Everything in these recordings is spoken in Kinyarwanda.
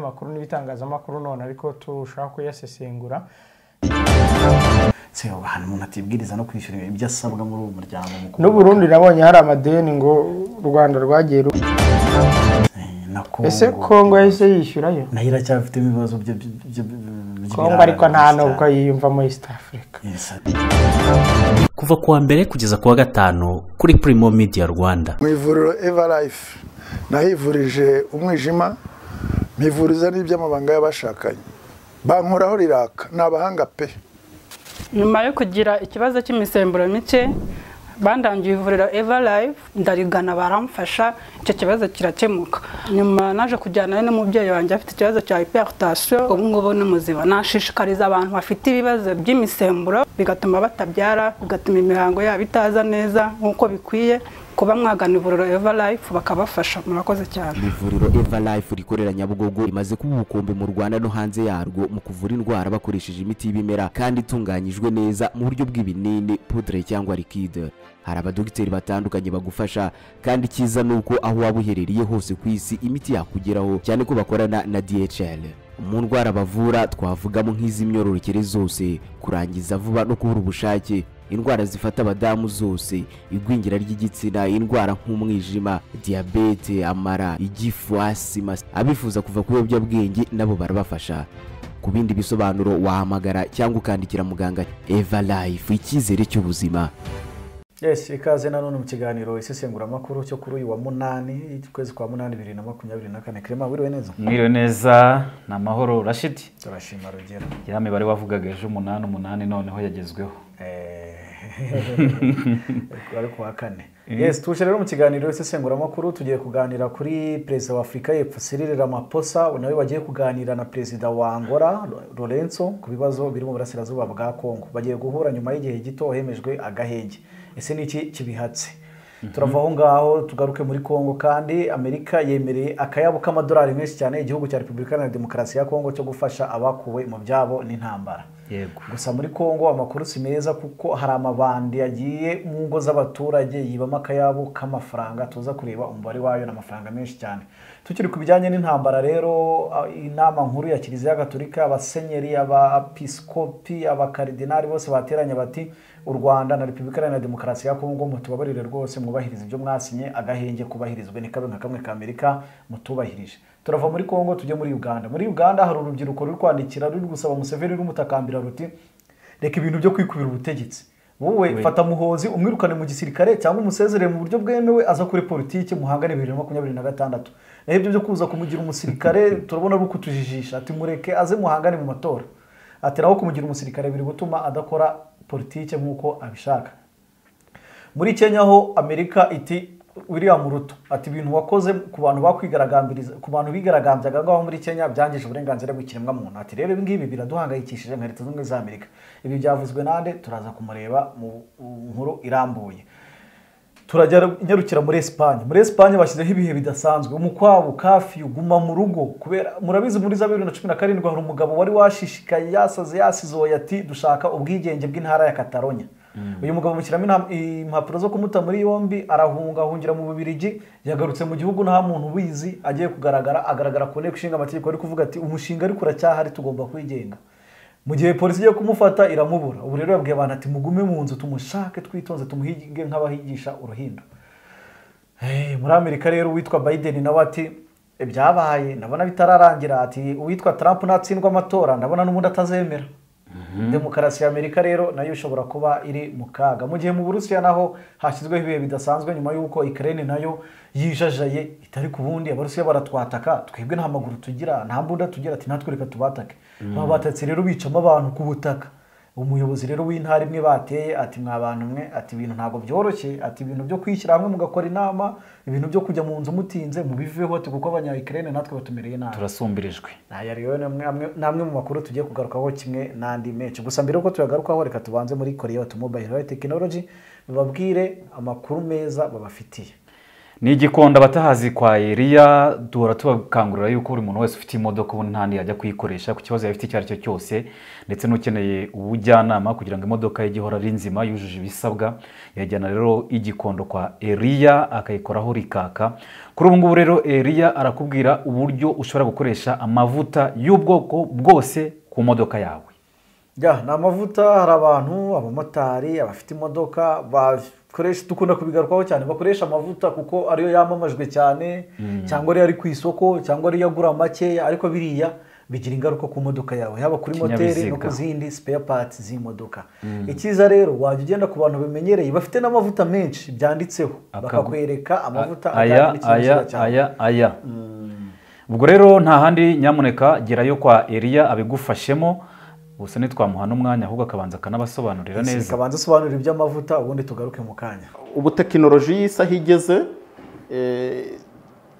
makuru n'ibitangazamakuru none ariko turushaho kuyasesengura se ubu ahantu umuntu atibwiriza no kwishyura ibyo asabwa muri uwo muryango mukuru n'uburundi nabonye hari amadeni ngo u rwanda rwagiye ru- Eh, na ese kongo yahise yishyurayo nayo iracyafite ibibazo byo byo- byo- byo- kongo ariko nta by'ibirara nubwo yiyumvamo east africa Yes. kuva ku wa mbere kugeza ku wa gatanu kuri Primo Media Rwanda mu ivuriro evarayifu nahivurije umwijima mpivuriza n'iby'amabanga y'abashakanye bankoraho riraka ni abahanga pe nyuma yo kugira ikibazo cy'imisemburo mike bandangiye ivuriro eva live ndarigana baramfasha icyo kibazo kirakemuka nyuma naje kujyana n'umubyeyi wanjye afite ikibazo cya hypertension ubu ngubu ni muzima nashishikariza abantu bafite ibibazo by'imisemburo bigatuma batabyara bigatuma imihango yabo itaza neza nk'uko bikwiye kuba mwagana ivuriro eva live bakabafasha murakoze cyane Ni ivuriro eva life rikorera nyabugogo rimaze kuba ubukombe mu rwanda no hanze yarwo mu kuvura indwara bakoresheje imiti y'ibimera kandi itunganyijwe neza mu buryo bw'ibinini pudre cyangwa likide hari abadogiteri batandukanye bagufasha kandi icyiza ni uko aho waba uherereye hose ku isi imiti yakugeraho cyane ko bakorana na dhl mu ndwara bavura twavugamo nk'iz'imyororokere zose kurangiza vuba no kubura ubushake indwara zifata abadamu zose igwingira ry'igitsina indwara nk'umwijima diyabete amara igifu asima abifuza kuva ku biyobyabwenge nabo barabafasha ku bindi bisobanuro wahamagara cyangwa ukandikira muganga eva life icyizere cy'ubuzima Yes, ikaze nanone mu kiganiro isesenguramakuru cyo kuri uyu wa munani ukwezi kwa munani bibiri na makumyabiri na kane kirema wiriwe neza mwiriwe neza ni amahoro rashidi turashima rugero ya mibare wavugaga ejo umunani umunani noneho yagezweho Eh, ari ku wa kane yes tuje rero mu kiganiro isesenguramakuru tugiye kuganira kuri perezida wa afurika y'epfo Cyril Ramaphosa nawe wagiye kuganira na perezida wa Angola Lorenzo ku bibazo biri mu burasirazuba bwa Kongo bagiye guhura nyuma y'igihe gito hemejwe agahenge ese ni iki kibihatse turava aho ngaho tugaruke muri Kongo kandi Amerika yemereye akayabo k'amadolari menshi cyane igihugu cya Repubulika Iharanira Demokarasi ya Kongo cyo gufasha abakuwe mu byabo n'intambara yego gusa muri kongo amakuru si meza kuko hari amabandi yagiye mu ngo z'abaturage yibamo akayabo k'amafaranga tuza kureba umubare wayo ni amafaranga menshi cyane tukiri ku bijyanye n'intambara rero a- inama nkuru ya kiliziya gatolika abasenyeri abapisikopi abakaridinari bose bateranye bati u rwanda na repubulika iharanira demokarasi ya kongo mutubabarire rwose mwubahirize ibyo mwasinye agahenge kubahirizwe ni kabe nka kamwe ka amerika mutubahirije turava muri kongo tujye muri uganda muri uganda hari urubyiruko ruri kwandikira ruri gusaba museveni rumutakambira ruti reka ibintu byo kwikubira ubutegetsi wowe fata muhozi umwirukane mu gisirikare cyangwa umusezerere mu buryo bwemewe aza kuri politiki muhangane bibiri na makumyabiri na gatandatu naho ibyo byo kuza kumugira umusirikare turabona ari ukutujijisha ati mureke aze muhangane mu matora ati naho kumugira umusirikare biri gutuma adakora politiki nk'uko abishaka muri kenya ho amerika iti william ruto ati ibintu wakoze ku bantu bakwigaragambiriza ku bantu bigaragambyaga aho ngaho muri kenya byangije uburenganzira bw'ikiremwamuntu ati rero ibi ngibi biraduhangayikishije nka leta zunze ubumwe za amerika ibi byavuzwe nande turaza kumureba mu nkuru irambuye turajya nyarukira muri esipanye muri esipanye bashyizeho ibihe bidasanzwe umukwabu kafiyu guma mu rugo kubera murabizi muri za bibiri na cumi na karindwi hari umugabo wari washishikaye yasaze yasizoye ati dushaka ubwigenge bw'intara ya katalonya uyu mugabo mushyiramo intam- impapuro zo kumuta muri yombi arahunga ahungira mu bubirigi yagarutse mu gihugu nta muntu ubizi agiye kugaragara agaragara ku nteko ishinga amategeko ari kuvuga ati umushinga ariko uracyahari tugomba kwigenga mu gihe polisi igiye kumufata iramubura ubu rero yabwiye abantu ati mugume mu nzu tumushake twitonze tumuhige nk'abahigisha uruhindo Eh, muri amerika rero uwitwa biden nawe ati ibyabaye ndabona bitararangira ati uwitwa trump natsindwa amatora ndabona n'ubundi atazemera demokarasi ya amerika rero nayo ishobora kuba iri mu kaga mu gihe mu burusiya naho hashyizweho ibihe bidasanzwe nyuma y'uko ikirere nayo yijajaye itari ku bundi abarusiya baratwataka twebwe nta maguru tugira nta mbunda tugira ati natwe reka tubatake babatetse rero bicamo abantu ku butaka umuyobozi rero w'intara imwe bateye ati mwa bantu mwe ati ibintu ntabwo byoroshye ati ibintu byo kwishyira hamwe mugakora inama ibintu byo kujya mu nzu mutinze mubiveho ati kuko abanyayikirene natwe batumereye nabi turasumbirijwe aya rero ni amwe- amwe- ni amwe mu makuru tugiye kugarukaho kimwe n'andi menshi gusa mbere y'uko tuyagarukaho reka tubanze muri korea batumobile tekinoloji bababwire amakuru meza babafitiye ni igikondo abatahazi kwa eliya duhora tubakangurira yuko buri muntu wese ufite imodoka ubu nta yajya kuyikoresha ku kibazo yaba afite icyo ari cyo cyose ndetse n'ukeneye ubujyanama kugira ngo imodoka ye ijye ihora ari nzima yujuje ibisabwa yajyana rero igikondo kwa eliya akayikoraho rikaka kuri ubu ngubu rero eliya arakubwira uburyo ushobora gukoresha amavuta y'ubwoko bwose ku modoka yawe Ya, ni amavuta hari abantu abamotari abafite imodoka bakoresha dukunda kubigarukaho cyane bakoresha amavuta kuko ariyo yamamajwe cyane cyangwa ariyo ari ku isoko cyangwa ariyo agura makeya ariko biriya bigira ingaruka ku modoka yawe yaba kuri moteri no ku Ikinyabiziga. zindi spare parts z'imodoka icyiza rero wajya ugenda ku bantu bimenyereye bafite n'amavuta menshi byanditseho Akagu- bakakwereka amavuta aya ajyanye aya n'ikinyabiziga cyawe aya aya ubwo rero nta handi nyamuneka gerayo kwa eliya abigufashemo gusa ntitwamuha n'umwanya ahubwo akabanza akanabasobanurira neza kabanza usobanura iby'amavuta ubundi tugaruke mu kanya ubu tekinoloji y'isi aho igeze eh,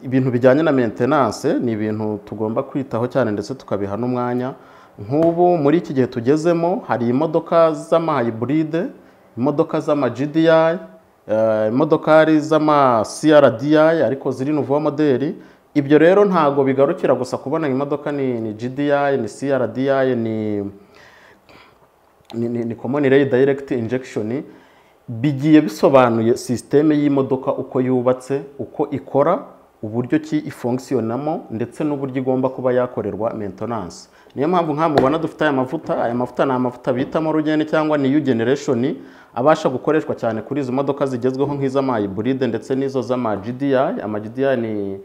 ibintu bijyanye na maintenance ni ibintu tugomba kwitaho cyane ndetse tukabiha n'umwanya nk'ubu muri iki gihe tugezemo hari imodoka z'amahayiburide imodoka z'ama-gdi eh, imodokari z'ama-crdi ariko ziri nuvuwa moderi ibyo rero ntabwo bigarukira gusa kubona imodoka ni, ni gdi ni crdi ni ni, ni, ni common ray direct injection bigiye bisobanuye sisiteme y'imodoka uko yubatse uko ikora uburyo ki ifonkisiyonamo ndetse n'uburyo igomba kuba yakorerwa maintenance niyo mpamvu nk'aha mubona dufite aya mavuta aya mavuta ni amavuta bitamo rugeni cyangwa new generation abasha gukoreshwa cyane kuri izo modoka zigezweho nk'iz'amayiburide ndetse n'izo z'ama-gdi ama-gdi ni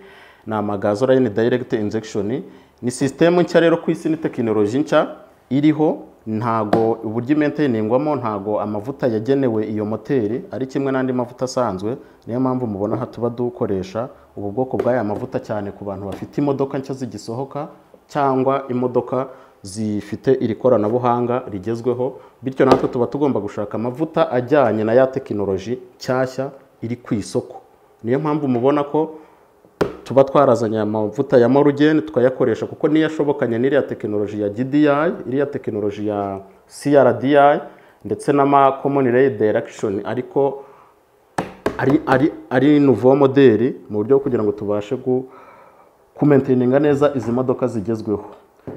ni amagazo line direct injection ni sisitemu nshya rero ku isi ni tekinoloji nshya iriho ntago uburyo imenteningwamo ntago amavuta yagenewe iyo moteri ari kimwe n'andi mavuta asanzwe niyo mpamvu mubona aha tuba dukoresha ubu bwoko bw'aya mavuta cyane ku bantu bafite imodoka nshya zigisohoka cyangwa imodoka zifite iri koranabuhanga rigezweho bityo natwe tuba tugomba gushaka amavuta ajyanye na ya tekinoloji nshyashya iri ku isoko niyo mpamvu mubona ko tuba twarazanye aya mavuta ya morugeni tukayakoresha kuko niyo ashobokanye n'iriya tekinoloji ya GDI iriya tekinoloji ya CRDI ndetse n'ama common ray direction ariko ari ari ari nouveau modeli mu buryo bwo kugira ngo tubashe gu kumenteninga neza izi modoka zigezweho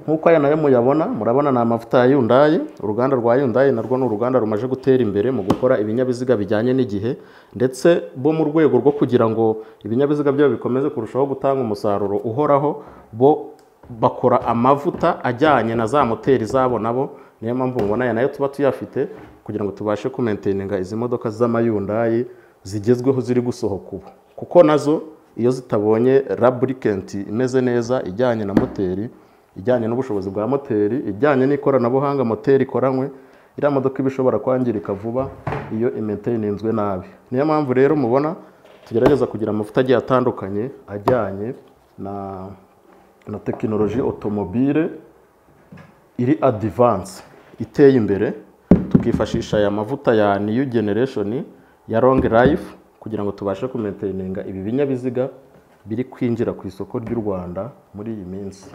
nk'uko aya nayo muyabona murabona ni amavuta ya yundayi uruganda rwa yundayi narwo ni uruganda rumaze gutera imbere mu gukora ibinyabiziga bijyanye n'igihe ndetse bo mu rwego rwo kugira ngo ibinyabiziga byabo bikomeze kurushaho gutanga umusaruro uhoraho bo bakora amavuta ajyanye na za moteri zabo nabo niyo mpamvu mubona aya nayo tuba tuyafite kugira ngo tubashe kumenteninga izi modoka z'amayundayi zigezweho ziri gusohoka ubu kuko nazo iyo zitabonye raburikenti imeze neza ijyanye na moteri ijyanye n'ubushobozi bwa moteri ijyanye n'ikoranabuhanga moteri ikoranywe iriya modoka iba ishobora kwangirika vuba iyo imenteninzwe nabi niyo mpamvu rero mubona tugerageza kugira amavuta agiye atandukanye ajyanye na na tekinoloji otomobile iri adivanse iteye imbere tukifashisha aya mavuta ya new generation ya long life kugira ngo tubashe kumenteninga ibi binyabiziga biri kwinjira ku isoko ry'u rwanda muri iyi minsi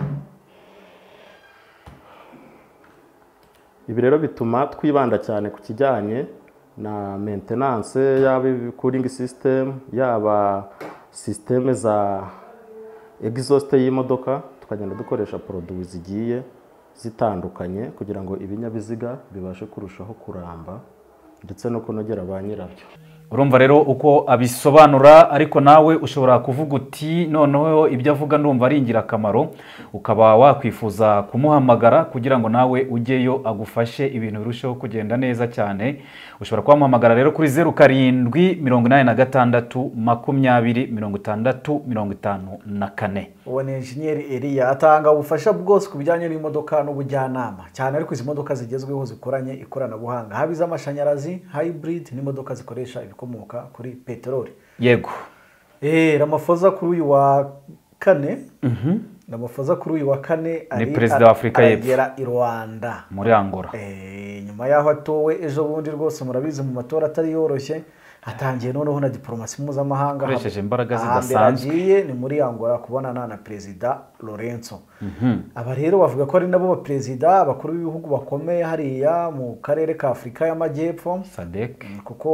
ibi rero bituma twibanda cyane ku kijyanye na maintenance yaba cooling system yaba systeme za exhaust y'imodoka tukagenda dukoresha poroduwi zigiye zitandukanye kugira ngo ibinyabiziga bibashe kurushaho kuramba ndetse no kunogera ba nyirabyo urumva rero uko abisobanura ariko nawe ushobora kuvuga uti noneho ibyo avuga ndumva ari ingirakamaro ukaba wakwifuza kumuhamagara kugira ngo nawe ujyeyo agufashe ibintu birusheho kugenda neza cyane ushobora kubamuhamagara rero kuri zeru karindwi mirongo inani na gatandatu makumyabiri mirongo itandatu mirongo itanu na kane uwo ni engineer Elia atanga ubufasha bwose ku bijyanye n'imodoka n'ubujyanama cyane ariko izi modoka zigezweho zikoranye ikoranabuhanga haba iz'amashanyarazi hybrid n'imodoka zikoresha ibikomoka kuri peteroli yego Eh, Ramaphosa kuri uyu wa kane Ramaphosa kuri uyu wa kane ari- perezida wa Afurika y'Epfo. aragera i Rwanda muri angora Eh, nyuma y'aho atowe ejo bundi rwose murabizi mu matora atari yoroshye hatangiye noneho na diporomasi mpuzamahanga Akoresheje imbaraga Ahambere zidasanzwe. agiye ni muri angola kubonana na perezida lorenzo aba rero bavuga ko ari nabo baperezida abakuru b'ibihugu bakomeye hariya mu karere ka afurika y'amajyepfo sadek kuko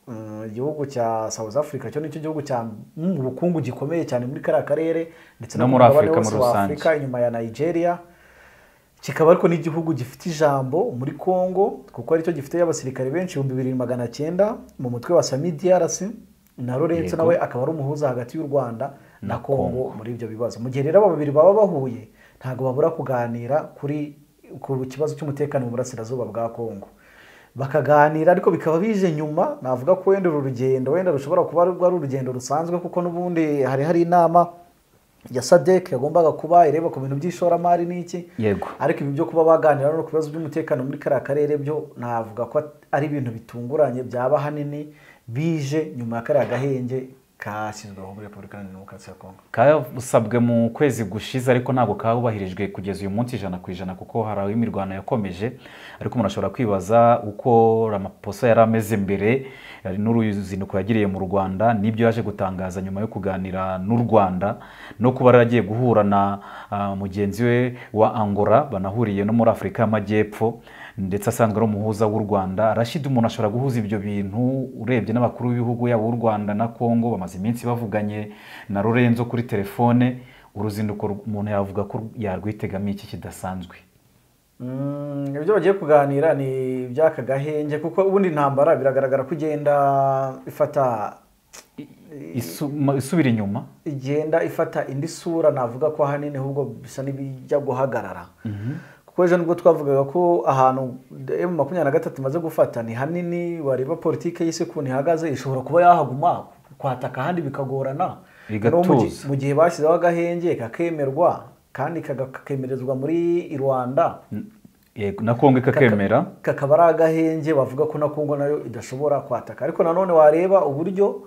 mm, igihugu cya South Africa cyo nicyo gihugu cya mu bukungu gikomeye cyane muri kariya karere ndetse No ku muri mugabane Afurika wose muri wa rusange. Afurika inyuma ya Nigeria kikaba ariko n'igihugu gifite ijambo muri Congo kuko aricyo gifite abasirikare benshi ibihumbi bibiri magana cyenda mu mutwe wa Sami DRC na Laurence Yego. nawe akaba ari umuhuza hagati y'u Rwanda na Na Congo Congo. muri ibyo bibazo mu gihe rero aba babiri baba bahuye ntabwo babura kuganira kuri ku kibazo cy'umutekano mu burasirazuba bwa Congo bakaganira ariko bikaba bije nyuma navuga ko wenda uru rugendo wenda rushobora kuba rwari urugendo rusanzwe kuko n'ubundi hari hari inama ya sadek yagombaga kuba ireba ku bintu by'ishoramari n'iki Yego. ariko ibi byo kuba baganira no ku bibazo by'umutekano muri kariya karere byo navuga ko ari ibintu bitunguranye byaba ahanini bije nyuma ya kariya gahenge kashyizweho muri repubulika iharanira demokarasi ya kongo kasabwe mu kwezi gushize ariko ntabwo kabubahirijwe kugeza uyu munsi ijana ku ijana kuko hari aho imirwano yakomeje ariko umuntu ashobora kwibaza uko ramaposa yari ameze mbere eh, n'uruzinduko yagiriye mu rwanda n'ibyo yaje gutangaza nyuma yo kuganira n'u rwanda no kuba yari agiye guhura na ah, mugenzi we wa angola banahuriye no muri afurika y'amajyepfo ndetse asanzwe ari umuhuza w'u rwanda rashid umuntu ashobora guhuza ibyo bintu urebye n'abakuru b'ibihugu yaba u rwanda na kongo bamaze iminsi bavuganye na lorenzo kuri telefone uruzinduko ru- umuntu yavuga ko yarwitegamo iki kidasanzwe Mm, ibyo bagiye kuganira ni iby'aka gahenge kuko ubundi intambara biragaragara ko igenda ifata Isu- ma- isubira inyuma igenda ifata indi sura navuga ko ahanini ahubwo bisa n'ibijya guhagarara kuko ejo nibwo twavugaga ko ahantu emu makumyabiri na gatatu imaze gufata ni hanini wareba politiki y'isi ukuntu ihagaze ishobora kuba yahaguma kwataka ahandi bikagorana No Bigatuza. mu gi- mu gihe bashyizeho agahenge kakemerwa kandi kaga- kakemerezwa muri i rwanda N- yego, na kongo ikakemera Kaka- kakaba ari agahenge bavuga ko na Kongo nayo idashobora kwataka ariko nanone wareba uburyo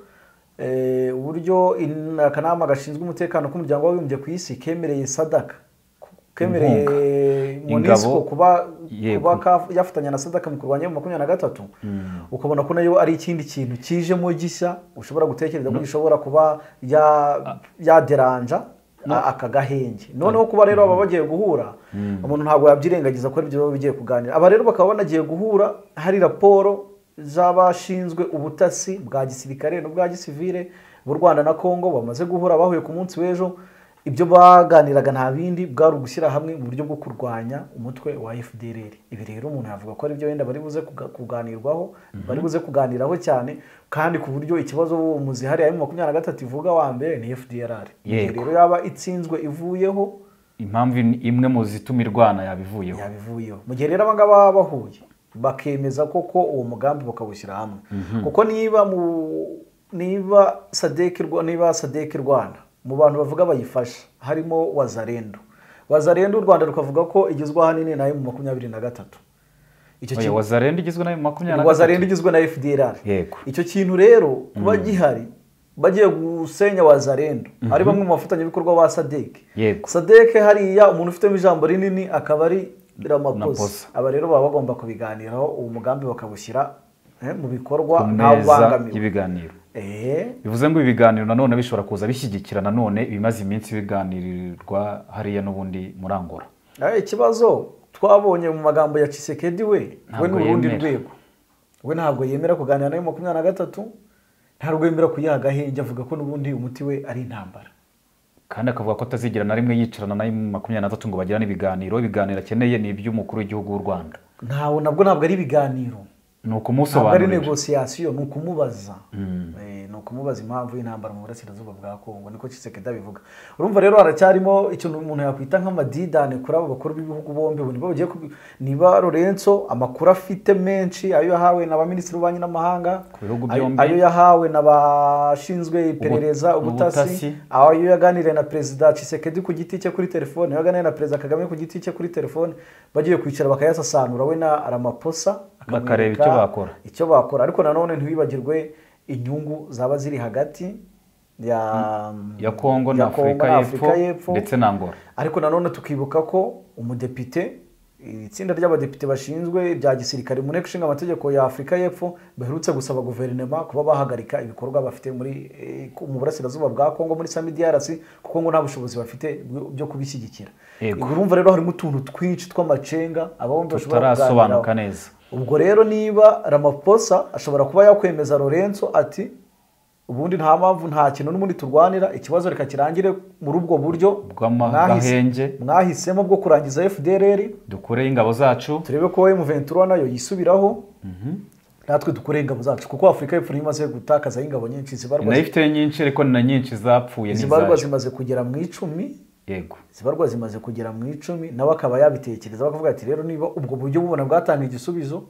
eh, uburyo in- akanama gashinzwe umutekano k'umuryango w'abibumbye ku isi kemereye sadaka kemereye Inkunga. MONUSCO Ingabo. kuba Yego. kuba ka- yafatanya na sadaka mu kurwanya mu makumyabiri na gatatu ukabona ko nayo ari ikindi kintu kijemo gishya ushobora gutekereza ko gishobora kuba ya- yaderanja a- aka gahenge noneho kuba rero baba bagiye guhura umuntu ntabwo yabyirengagiza ko aribyo baba bigiye kuganira aba rero bakaba banagiye guhura hari raporo z'abashinzwe ubutasi bwa gisirikare n'ubwa gisivire b'u rwanda na kongo bamaze guhura bahuye ku munsi w'ejo ibyo baganiraga nta bindi bwari ugushyira hamwe mu buryo bwo kurwanya umutwe wa FDLR ibi rero umuntu yavuga ko ari byo wenda bari buze kuga- kuganirwaho bari buze kuganiraho cyane kandi ku buryo ikibazo umuzi hariya mu makumyabiri na gatatu ivuga wa mbere ni FDLR Igihe Yego. rero yaba itsinzwe ivuyeho impamvu in- imwe mu zituma irwana yabivuyeho yabivuyeho mu gihe rero abangaba bahuye bakemeza koko uwo mugambi bakawushyira hamwe kuko niba mu niba sadeki Rwa- niba sadeki rwanda mu bantu bavuga bayifasha harimo wazarendo wazarendo u rwanda rukavuga ko igizwe ahanini nayo mu makumyabiri na gatatu icyo Oya, kintu wazarenda igizwe na makumyabiri na wazarendo gatatu igizwe na fdr Yego. icyo kintu rero kuba gihari bagiye gusenya wazarendo ari bamwe mu bafatanyabikorwa ba sadeki Yego. sadeke hariya umuntu ufitemo ijambo rinini akaba ari ramaposa Ramaphosa. aba rero baba bagomba kubiganiraho uwo mugambi bakawushyira eh, mu bikorwa ku ntawe meza ubangamiwe y'ibiganiro Eh, bivuze ngo ibi biganiro nanone bishobora kuza bishyigikira nanone ibimaze iminsi biganirirwa hariya n'ubundi muri angola eh, ikibazo twabonye mu magambo ya cisekedi we we Ntabwo ni urundi yemera. rwego we ntabwo yemera kuganira nayo makumyabiri na gatatu ntabwo yemera kuyiha agahenge avuga ko n'ubundi umuti we ari intambara kandi akavuga ko atazigera na rimwe yicarana na makumyabiri na gatatu ngo bagirane ibiganiro ibiganiro akeneye ni iby'umukuru w'igihugu w'u rwanda ntawe nabwo ntabwo ari ibiganiro ni ntabwo ari ukumusobanurira negosiyasiyo ni ukumubaza Eh, ni ukumubaza impamvu y'intambara mu burasirazuba bwa kongo niko kisekeda bivuga urumva rero haracyarimo ikintu umuntu yakwita nk'amadidane kuri abo bakuru b'ibihugu bombi ubu nibo bagiye kubi- niba lorenzo amakuru afite menshi ayo yahawe na ba minisitiri w'ububanyi n'amahanga Ku bihugu ayo- byombi. ayo yahawe na bashinzwe iperereza Ubu- ubutasi ubutasi. aho iyo yaganiriye na perezida Tshisekedi ku giti cye kuri telefone iyo yaganiriye na perezida Kagame ku giti cye kuri telefone bagiye kwicara bakayasasanura we na Ramaphosa akamwereka Bakareba icyo bakora. icyo bakora ariko nanone ntiwibagirwe inyungu zaba ziri hagati ya ya kongo ya na afurika y'epfo ndetse na angola ariko nanone tukibuka ko umudepite iri tsinda ry'abadepite bashinzwe ibya gisirikare mu nteko ishinga amategeko ya afurika y'epfo baherutse gusaba guverinoma kuba bahagarika ibikorwa bafite muri eh, ku- mu burasirazuba bwa kongo muri samidiyarasi kuko ngo nta bushobozi bafite bwo- byo kubishyigikira Yego. Ibi urumva rero harimo utuntu twinshi tw'amacenga ababombi bashobora tutarasobanuka kuganiraho. neza ubwo rero niba ramaposa ashobora kuba yakwemeza lorenzo ati ubundi nta mpamvu nta kintu n'ubundi turwanira ikibazo reka kirangire muri ubwo buryo Bw'ama- mwahise- gahenge. mwahisemo bwo kurangiza fdrr dukoreye ingabo zacu turebe ko emuventura nayo yisubiraho natwe dukore ingabo zacu kuko afurika y'epfo niyo imaze gutakaza ingabo nyinshi zibarwa nayo ifite nyinshi ariko ni na nyinshi zapfuye zibarwa n'izacu zimaze kugera mu icumi yego zibarwa zimaze kugera mu icumi nawe akaba yabitekereza bakavuga ati rero niba ubwo buryo bubona bwatanga igisubizo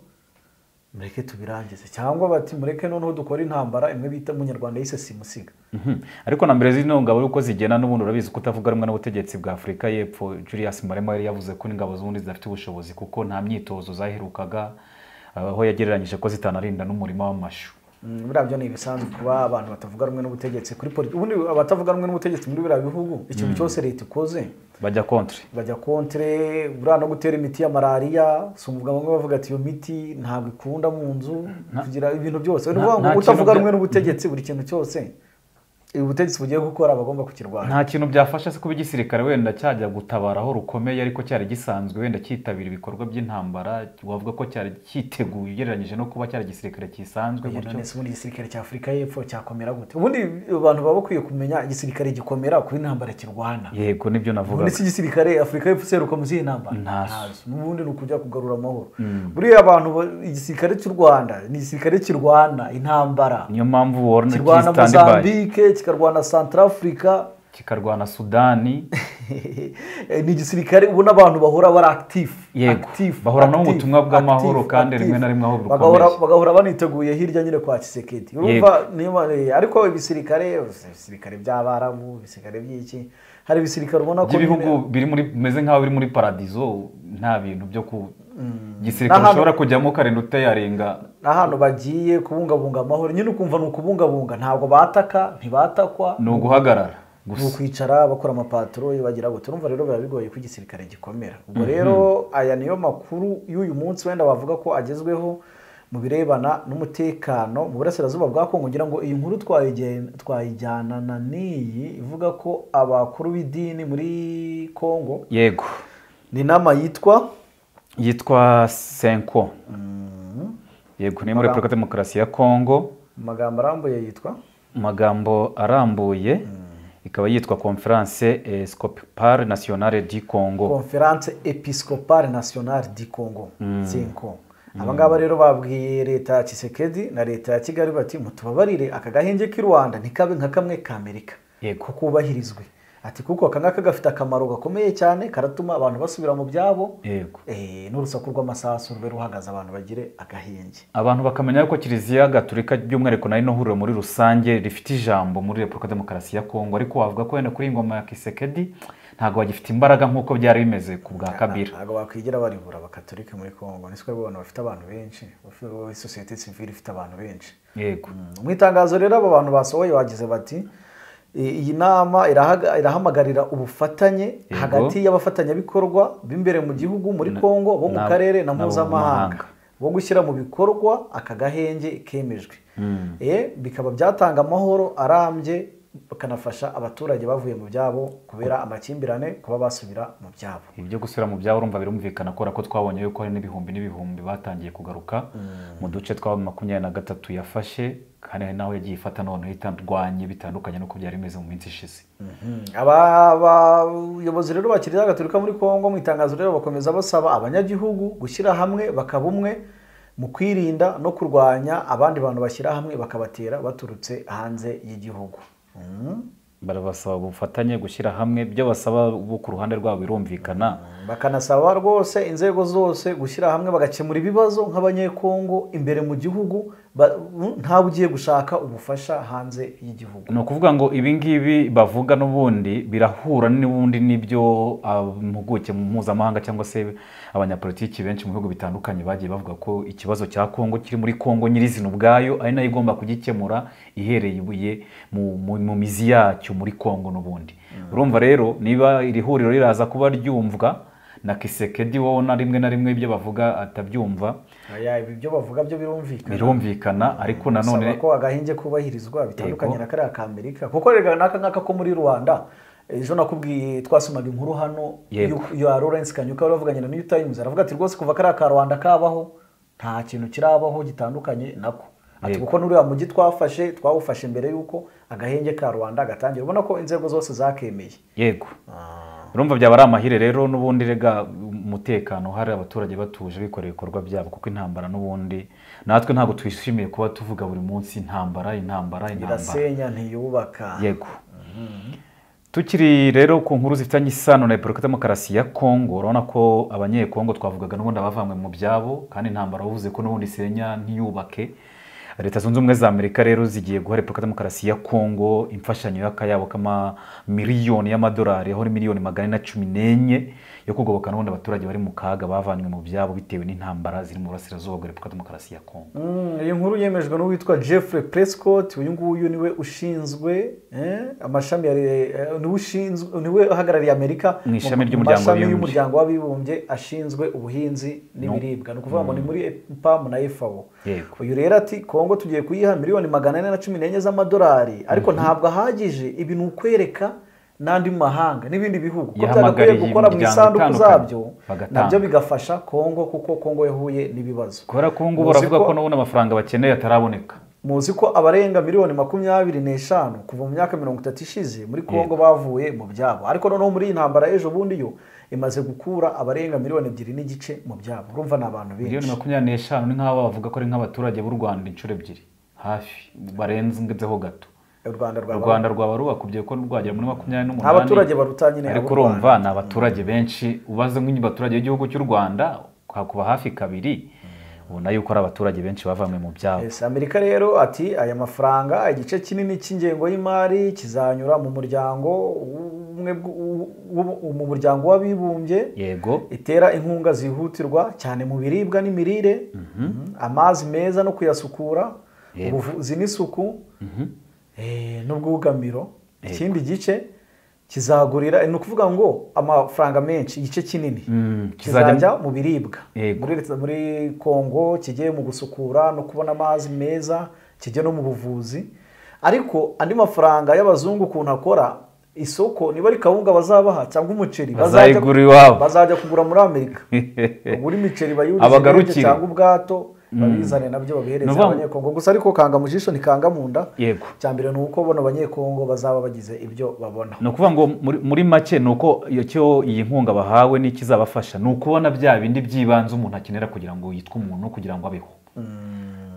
mureke tubirangize cyangwa bati mureke noneho dukore intambara imwe bita munyarwanda yise simusiga Mhm. ariko na mbere zino ngabo yuko zigenda n'ubundi urabizi ko utavuga rumwe n'ubutegetsi bwa afurika y'epfo julius marema yari yavuze ko n'ingabo z'ubundi zidafite ubushobozi kuko nta myitozo zaherukaga aho yagereranyije ko zitanarinda n'umurima w'amashu Mm, buriya byo ni ibisanzwe kuba abantu batavuga rumwe n'ubutegetsi kuri politiki ubundi abatavuga rumwe n'ubutegetsi muri biriya bihugu ikintu cyose leta ikoze bajya kontri bajya kontre buriya no gutera imiti ya malariya si umugabo bamwe bavuga ati iyo miti ntabwo ikunda mu nzu kugira ibintu byose ni nta- ukuvuga ngo nta kintu utavuga bya- rumwe n'ubutegetsi buri kintu cyose ubutegetsi bugiye gukora bagomba kukirwanya nta kintu byafasha se kuba igisirikare wenda cyajya gutabara aho rukomeye ariko cyari gisanzwe wenda cyitabira ibikorwa by'intambara wavuga ko cyari cyiteguye ugereranyije no kuba cyari igisirikare gisanzwe Kugira gutyo neza ubundi igisirikare cya afurika y'epfo cyakomera gute ubundi abantu baba bakwiye kumenya igisirikare gikomera kuri intambara kirwana yego nibyo navuga ubundi si igisirikare afurika y'epfo seruka mu zihe ntambara Ntazo. n'ubundi ni ukujya kugarura amahoro buriya abantu ba- igisirikare cy'u rwanda ni igisirikare kirwana intambara niyo mpamvu warona kirwana kistandibayi mozambique kikarwana santarafurika kikarwana sudani ni igisirikare ubona abantu bahora bari active Yego, active, bahora no mu active, butumwa bw'amahoro active, kandi active. rimwe na rimwe aho bukomeye. Bagahora- bagahora baniteguye hirya nyine kwa kisekedi urumva niyo ma- eh, ariko ibisirikare ibisirikare by'abarabu ibisirikare by'iki hari ibisirikare ubona ko by'ibihugu nyine- biri muri bimeze nk'aho biri muri paradizo nta bintu byo ku N'ahantu- gisirikare ushobora kujyamo ukarinda utayarenga n'ahantu bagiye kubungabunga amahoro nyine ukumva ni ukubungabunga ntabwo bataka ntibatakwa ni uguhagarara ni gusa ukwicara bakora amapatoro bagira ngo turumva rero biba bigoye ko igisirikare gikomera ubwo rero aya niyo makuru y'uyu munsi wenda wavuga ko agezweho mu birebana n'umutekano mu burasirazuba bwa kongo ngira ngo iyi nkuru twayigen- twayijyanana n'iyi ivuga ko abakuru b'idini muri kongo yego ni inama yitwa yitwa senko yego ni muri repubulika demokarasi ya kongo mu magambo arambuye yitwa mu magambo arambuye ikaba yitwa conference escopipare nationale du congo conference episcopale nationale du congo sinko aba ngaba rero babwiye leta ya kisekedi na leta ya kigali bati mutubabarire aka gahenge k'i rwanda ntikabe nka kamwe ka amerika Yego. kubahirizwe ati kuko aka ngaka gafite akamaro gakomeye cyane karatuma abantu basubira mu byabo yego Eh, n'urusaku rw'amasasu rube ruhagaze abantu bagire agahenge abantu bakamenya yuko kiliziya gatolika by'umwihariko nayo huriro muri rusange rifite ijambo muri repubulika demokarasi ya kongo ariko wavuga ko wenda kuri iyi ngoma ya kisekedi ntabwo bagifite imbaraga nk'uko byari bimeze ku bwa kabira ntabwo bakwigira baribura abakatolika muri kongo ni twebwe abantu bafite abantu benshi sosiyete sivire ifite abantu benshi yego mu itangazo rero aba bantu basohoye bagize bati "I- iyi nama irahaga- irahamagarira ubufatanye Yego. hagati y'abafatanyabikorwa b'imbere mu gihugu muri kongo bo mu n'ab- karere na n'abo mu mpuzamahanga mahanga. bo gushyira mu bikorwa aka gahenge kemejwe Eh, bikaba byatanga amahoro arambye bakanafasha abaturage bavuye mu byabo kubera amakimbirane kuba basubira mu byabo ibyo gusubira mu byabo urumva birumvikana kubera ko twabonye yuko hari n'ibihumbi n'ibihumbi batangiye kugaruka mu duce twa makumyabiri na gatatu yafashe kandi hari n'aho yagiye ifata noneho itarwanye bitandukanye n'uko byari bimeze mu minsi ishize Aba- abayobozi rero ba kiliziya gatolika muri kongo mu itangazo rero bakomeza basaba abanyagihugu gushyira hamwe bakaba umwe mu kwirinda no kurwanya abandi bantu bashyira hamwe bakabatera baturutse hanze y'igihugu Mm. barabasaba ubufatanye gushyira hamwe ibyo basaba bo ku ruhande rwabo birumvikana bakanasaba rwose inzego zose gushyira hamwe bagakemura ibibazo nk'abanyekongo imbere mu gihugu ba- ntawe ugiye gushaka ubufasha hanze y'igihugu ni ukuvuga ngo ibi ngibi bavuga n'ubundi birahura n'ubundi n'ibyo impuguke mu mpuzamahanga cyangwa se abanyapolitiki benshi mu bihugu bitandukanye bagiye bavuga ko ikibazo cya kongo kiri muri kongo nyirizina ubwayo ari nayo igomba kugikemura ihereye ibuye mu- mu- mu mizi yacyo muri kongo n'ubundi urumva rero niba iri huriro riraza kuba ryumvwa na kisekedi wowe na rimwe na rimwe ibyo bavuga atabyumva Aya, ibi byo bavuga byo birumvikana birumvikana ariko nanone Bisaba ko agahinge kubahirizwa bitandukanye na kariya ka Amerika kuko rega n'aka ngaka ko muri Rwanda ejo nakubwiye twasumaga inkuru hano Yego. y'u- ya Lawrence Kanyuka wari wavuganye na New Times aravuga ati rwose kuva kariya ka Rwanda kabaho nta kintu kirabaho gitandukanye nako ati Yego. kuko n'uriya mujyi twafashe twawufashe mbere y'uko agahenge ka Rwanda gatangira ubona ko inzego zose zakemeye yego urumva byaba ari amahire rero n'ubundi rega umutekano hari abaturage batuje bikorera ibikorwa byabo kuko intambara n'ubundi natwe ntabwo twishimiye kuba tuvuga buri munsi intambara intambara intambara irasenya ntiyubaka yego tukiri rero ku nkuru zifitanye isano na repubulika demokarasi ya kongo urabona ko abanyekongo twavugaga n'ubundi abavanywe mu byabo kandi intambara wavuze ko n'ubundi isenya ntiyubake leta zunze ubumwe za amerika rero zigiye guha repubulika demokarasi ya kongo imfashanyo y'akayabo k'amamiliyoni y'amadolari aho ari miliyoni magana ane na cumi n'enye yo kugoboka n'ubundi abaturage bari mu kaga bavanywe mu byabo bitewe n'intambara ziri mu burasirazuba bwa repubulika demokarasi ya kongo Mm, iyi nkuru yemejwe n'uwitwa Jeffrey Prescott uyu nguyu niwe ushinzwe eh, amashami ya re- eh, niwe ushinzwe niwe uhagarariye Amerika Mu ishami mu- ry'umuryango mu mashami w'abibumbye. y'umuryango w'abibumbye ashinzwe ubuhinzi n'ibiribwa ni ukuvuga ngo ni muri PAM na FAO Yego. uyu rero ati Kongo tugiye kuyiha miliyoni magana ane na cumi n'enye z'amadolari ariko ntabwo ahagije ibi ni ukwereka n'andi mu mahanga n'ibindi bihugu ko Yahamagariye byagakwiye gukora mu imiryango isanduku itandukanye, zabyo bagatanga. nabyo bigafasha Kongo kuko Kongo yahuye n'ibibazo kubera ko ubu ngubu Muzi baravuga ko n'ubundi amafaranga bakeneye ataraboneka muzi ko abarenga miliyoni makumyabiri n'eshanu kuva mu myaka mirongo itatu ishize muri kongo bavuye mu byabo ariko noneho muri iyi ntambara y'ejo bundi yo imaze gukura abarenga miliyoni ebyiri n'igice mu byabo urumva ni abantu miliyoni benshi makumyabiri n'eshanu ni nk'aho bavuga ko ari nk'abaturage b'u rwanda inshuro ebyiri hafi barenzeho gato u rwanda u rwaba rwanda rwaba rubakubye ko rwagera muri makumyabiri n'umunani Nta baturage baruta nyine ariko abo u Rwanda. urumva ni abaturage benshi ubaze nk'abaturage b'igihugu cy'u rwanda hakuba hafi kabiri ubona yuko ari abaturage benshi bavanywe mu byabo Yes, amerika rero ati aya mafaranga igice kinini cy'ingengo y'imari kizanyura mu muryango umwe bw- u- u- mu muryango w'abibumbye yego itera inkunga zihutirwa cyane mu biribwa n'imirire Mhm. amazi meza no kuyasukura Yego. ubuvuzi n'isuku eh, n'ubwugamiro ikindi gice kizagurira eh, ni ukuvuga ngo amafaranga menshi igice kinini Mm, kizajya- kizajya mu biribwa Yego. muri leta muri kongo kijye mu gusukura no kubona amazi meza kijye no mu buvuzi ariko andi mafaranga y'abazungu ukuntu akora isoko niba ari kawunga bazabaha cyangwa umuceri bazajya- Bazayigura iwabo. bazajya kugura muri amerika ubura imiceri bayurize Abagarukire. cyangwa ubwato babizane nabyo babihereza Nuvuga ngo- abanyekongo gusa ariko kanga mu jisho ntikanga mu nda Yego. cya mbere ni uko bano banyekongo bazaba bagize ibyo babona ni ukuvuga ngo muri- muri make ni uko iyo cyo iyi nkunga bahawe n'ikizabafasha ni ukubona bya bindi by'ibanze umuntu akenera kugira ngo yitwe umuntu kugira ngo abeho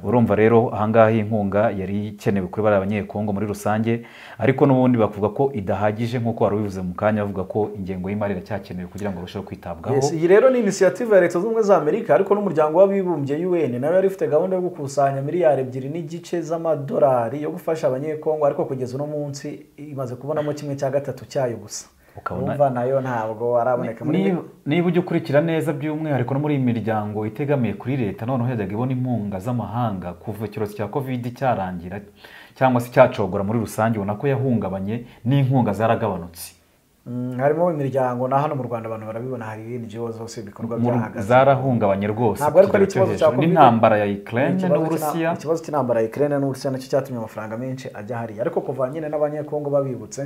urumva rero ahangaha iyi nkunga yari ikenewe kuri bariya abanyekongo muri rusange ariko n'ubundi bavuga ko idahagije nk'uko wari ubivuze mu kanya bavuga ko ingengo y'imari iracyakenewe kugira ngo barusheho kwitabwaho Yes, iyi rero ni inisiyative ya leta zunze ubumwe za amerika ariko n'umuryango w'abibumbye un nawe yari ufite gahunda yo gukusanya miliyari ebyiri n'igice z'amadolari yo gufasha abanyekongo ariko kugeza uno munsi imaze kubonamo kimwe cya gatatu cyayo gusa Ukabona- urumva nayo ntabwo araboneka muri Niba- niba ujya ukurikira neza by'umwihariko no muri iyi miryango itegamiye kuri leta noneho yajyaga ibona inkunga z'amahanga kuva icyorezo cya covid cyarangira cyangwa se cyacogora muri rusange ubona ko yahungabanye n'inkunga zaragabanutse Mm, harimo imiryango na hano mu rwanda abantu barabibona hari NGO zose ibikorwa Mu- byahagaze zarahungabanye rwose ntabwo ariko ari ku kigero ikibazo cyo cya hejuru. Covid. n'intambara ya Ni ukraine ikibazo n'uburusiya cy'ina- ikibazo cy'intambara ya Ukraine n'uburusiya nacyo cyatumye amafaranga menshi ajya hariya ariko kuva nyine n'abanyekongo babibutse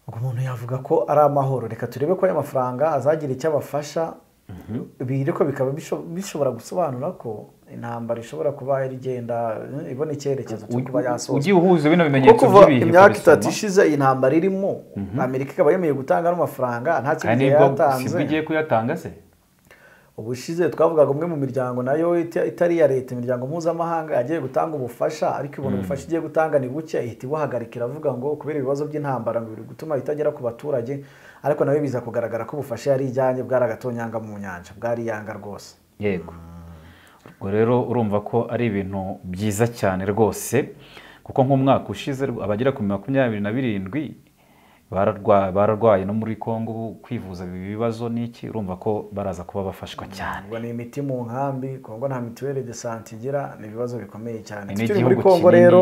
ubwo umuntu yavuga ko ari amahoro reka turebe ko aya mafaranga azagira icyo abafasha ibi ariko bikaba bisho- bishobora gusobanura ko intambara ishobora kuba yari igenda eh, ibona icyerekezo cyo kuba yasozwa ugiye uhuza bino kuko bimenyetso kuva by'ibihe imyaka itatu ukabisoma, ishize iyi ntambara irimo amerika ikaba yemeye gutanga n'amafaranga nta kandi kindi nibwo sibwo yatanze igiye kuyatanga se ubushize twavugaga umwe mu miryango nayo ita- itari iya leta imiryango mpuzamahanga yagiye gutanga ubufasha ariko ibona ubufasha igiye gutanga ni buke ihita ibuhagarika iravuga ngo kubera ibibazo by'intambara ngo biri gutuma itagera ku baturage ariko nayo biza kugaragara ko ubufasha yari ijyanye bwari agatonyanga mu nyanja bwari yanga rwose yego ubwo rero urumva ko ari ibintu byiza cyane rwose kuko nk'umwaka ushize rw- abagera ku makumyabiri na birindwi bararwa- bararwaye no muri congo ubu kwivuza ibi bibazo n'iki urumva ko baraza kuba bafashwa cyane ngo ni imiti mu nkambi kongo nta mituweli de sante igira ni ibibazo bikomeye cyane Ni tukiri muri igihugu kongo kinini, rero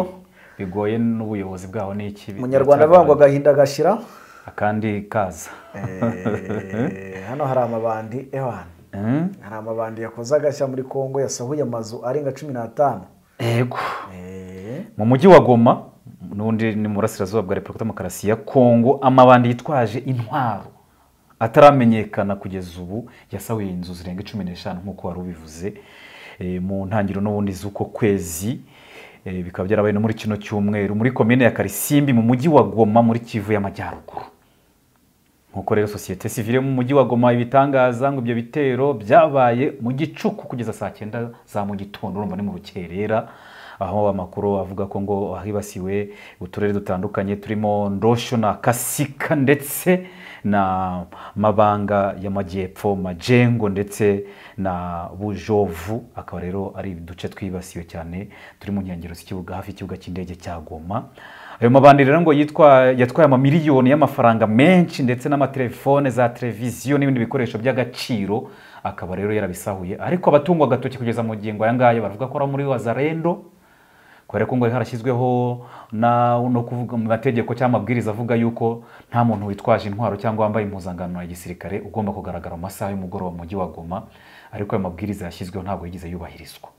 bigoye n'ubuyobozi bwaho n'iki umunyarwanda avuga ngo agahinda gashira akandi kaza Eh, hano hari amabandi ewan Mm? hari amabandi yakoze agashya muri congo yasahuye amazu arenga cumi n'atanu yego Eh, mu mujyi wa goma n'undi ni mu burasirazuba bwa repubulika demokarasi ya kongo amabandi yitwaje intwaro ataramenyekana kugeza ubu yasahuye inzu zirenga cumi n'eshanu nk'uko wari ubivuze eh, mu ntangiriro n'ubundi z'uko kwezi eh, bikaba byarabaye no muri kino cyumweru muri komine ya karisimbi mu mujyi wa goma muri kivu y'amajyaruguru nk'uko rero sosiyete sivile yo mu mujyi wa goma ibitangaza ngo ibyo bitero byabaye mu gicuku kugeza saa cyenda za mu gitondo urumva ni mu rukerera aho amakuru avuga ko ngo hibasiwe uturere dutandukanye turimo ndosho na kasika ndetse na mabanga y'amajyepfo majengo ndetse na bujovu akaba rero ari uduce twibasiwe cyane turi mu nkengero z'ikibuga hafi y'ikibuga cy'indege cya goma ayo mabandi rero ngo yitwa yatwaye amamiliyoni y'amafaranga menshi ndetse n'amatelefone za televiziyo n'ibindi bikoresho by'agaciro akaba rero yarabisahuye ariko abatungwa agatoki kugeza mu ngingo aya ngaya bavuga ko ari muri wazarendo kubera ko ngo harashyizweho na no kuvuga mu mategeko cyangwa amabwiriza avuga yuko nta muntu witwaje intwaro cyangwa wambaye impuzangano ya gisirikare ugomba kugaragara mu masaha y'umugoroba mu mujyi wa goma ariko ayo mabwiriza yashyizweho ntabwo yigeze yubahirizwa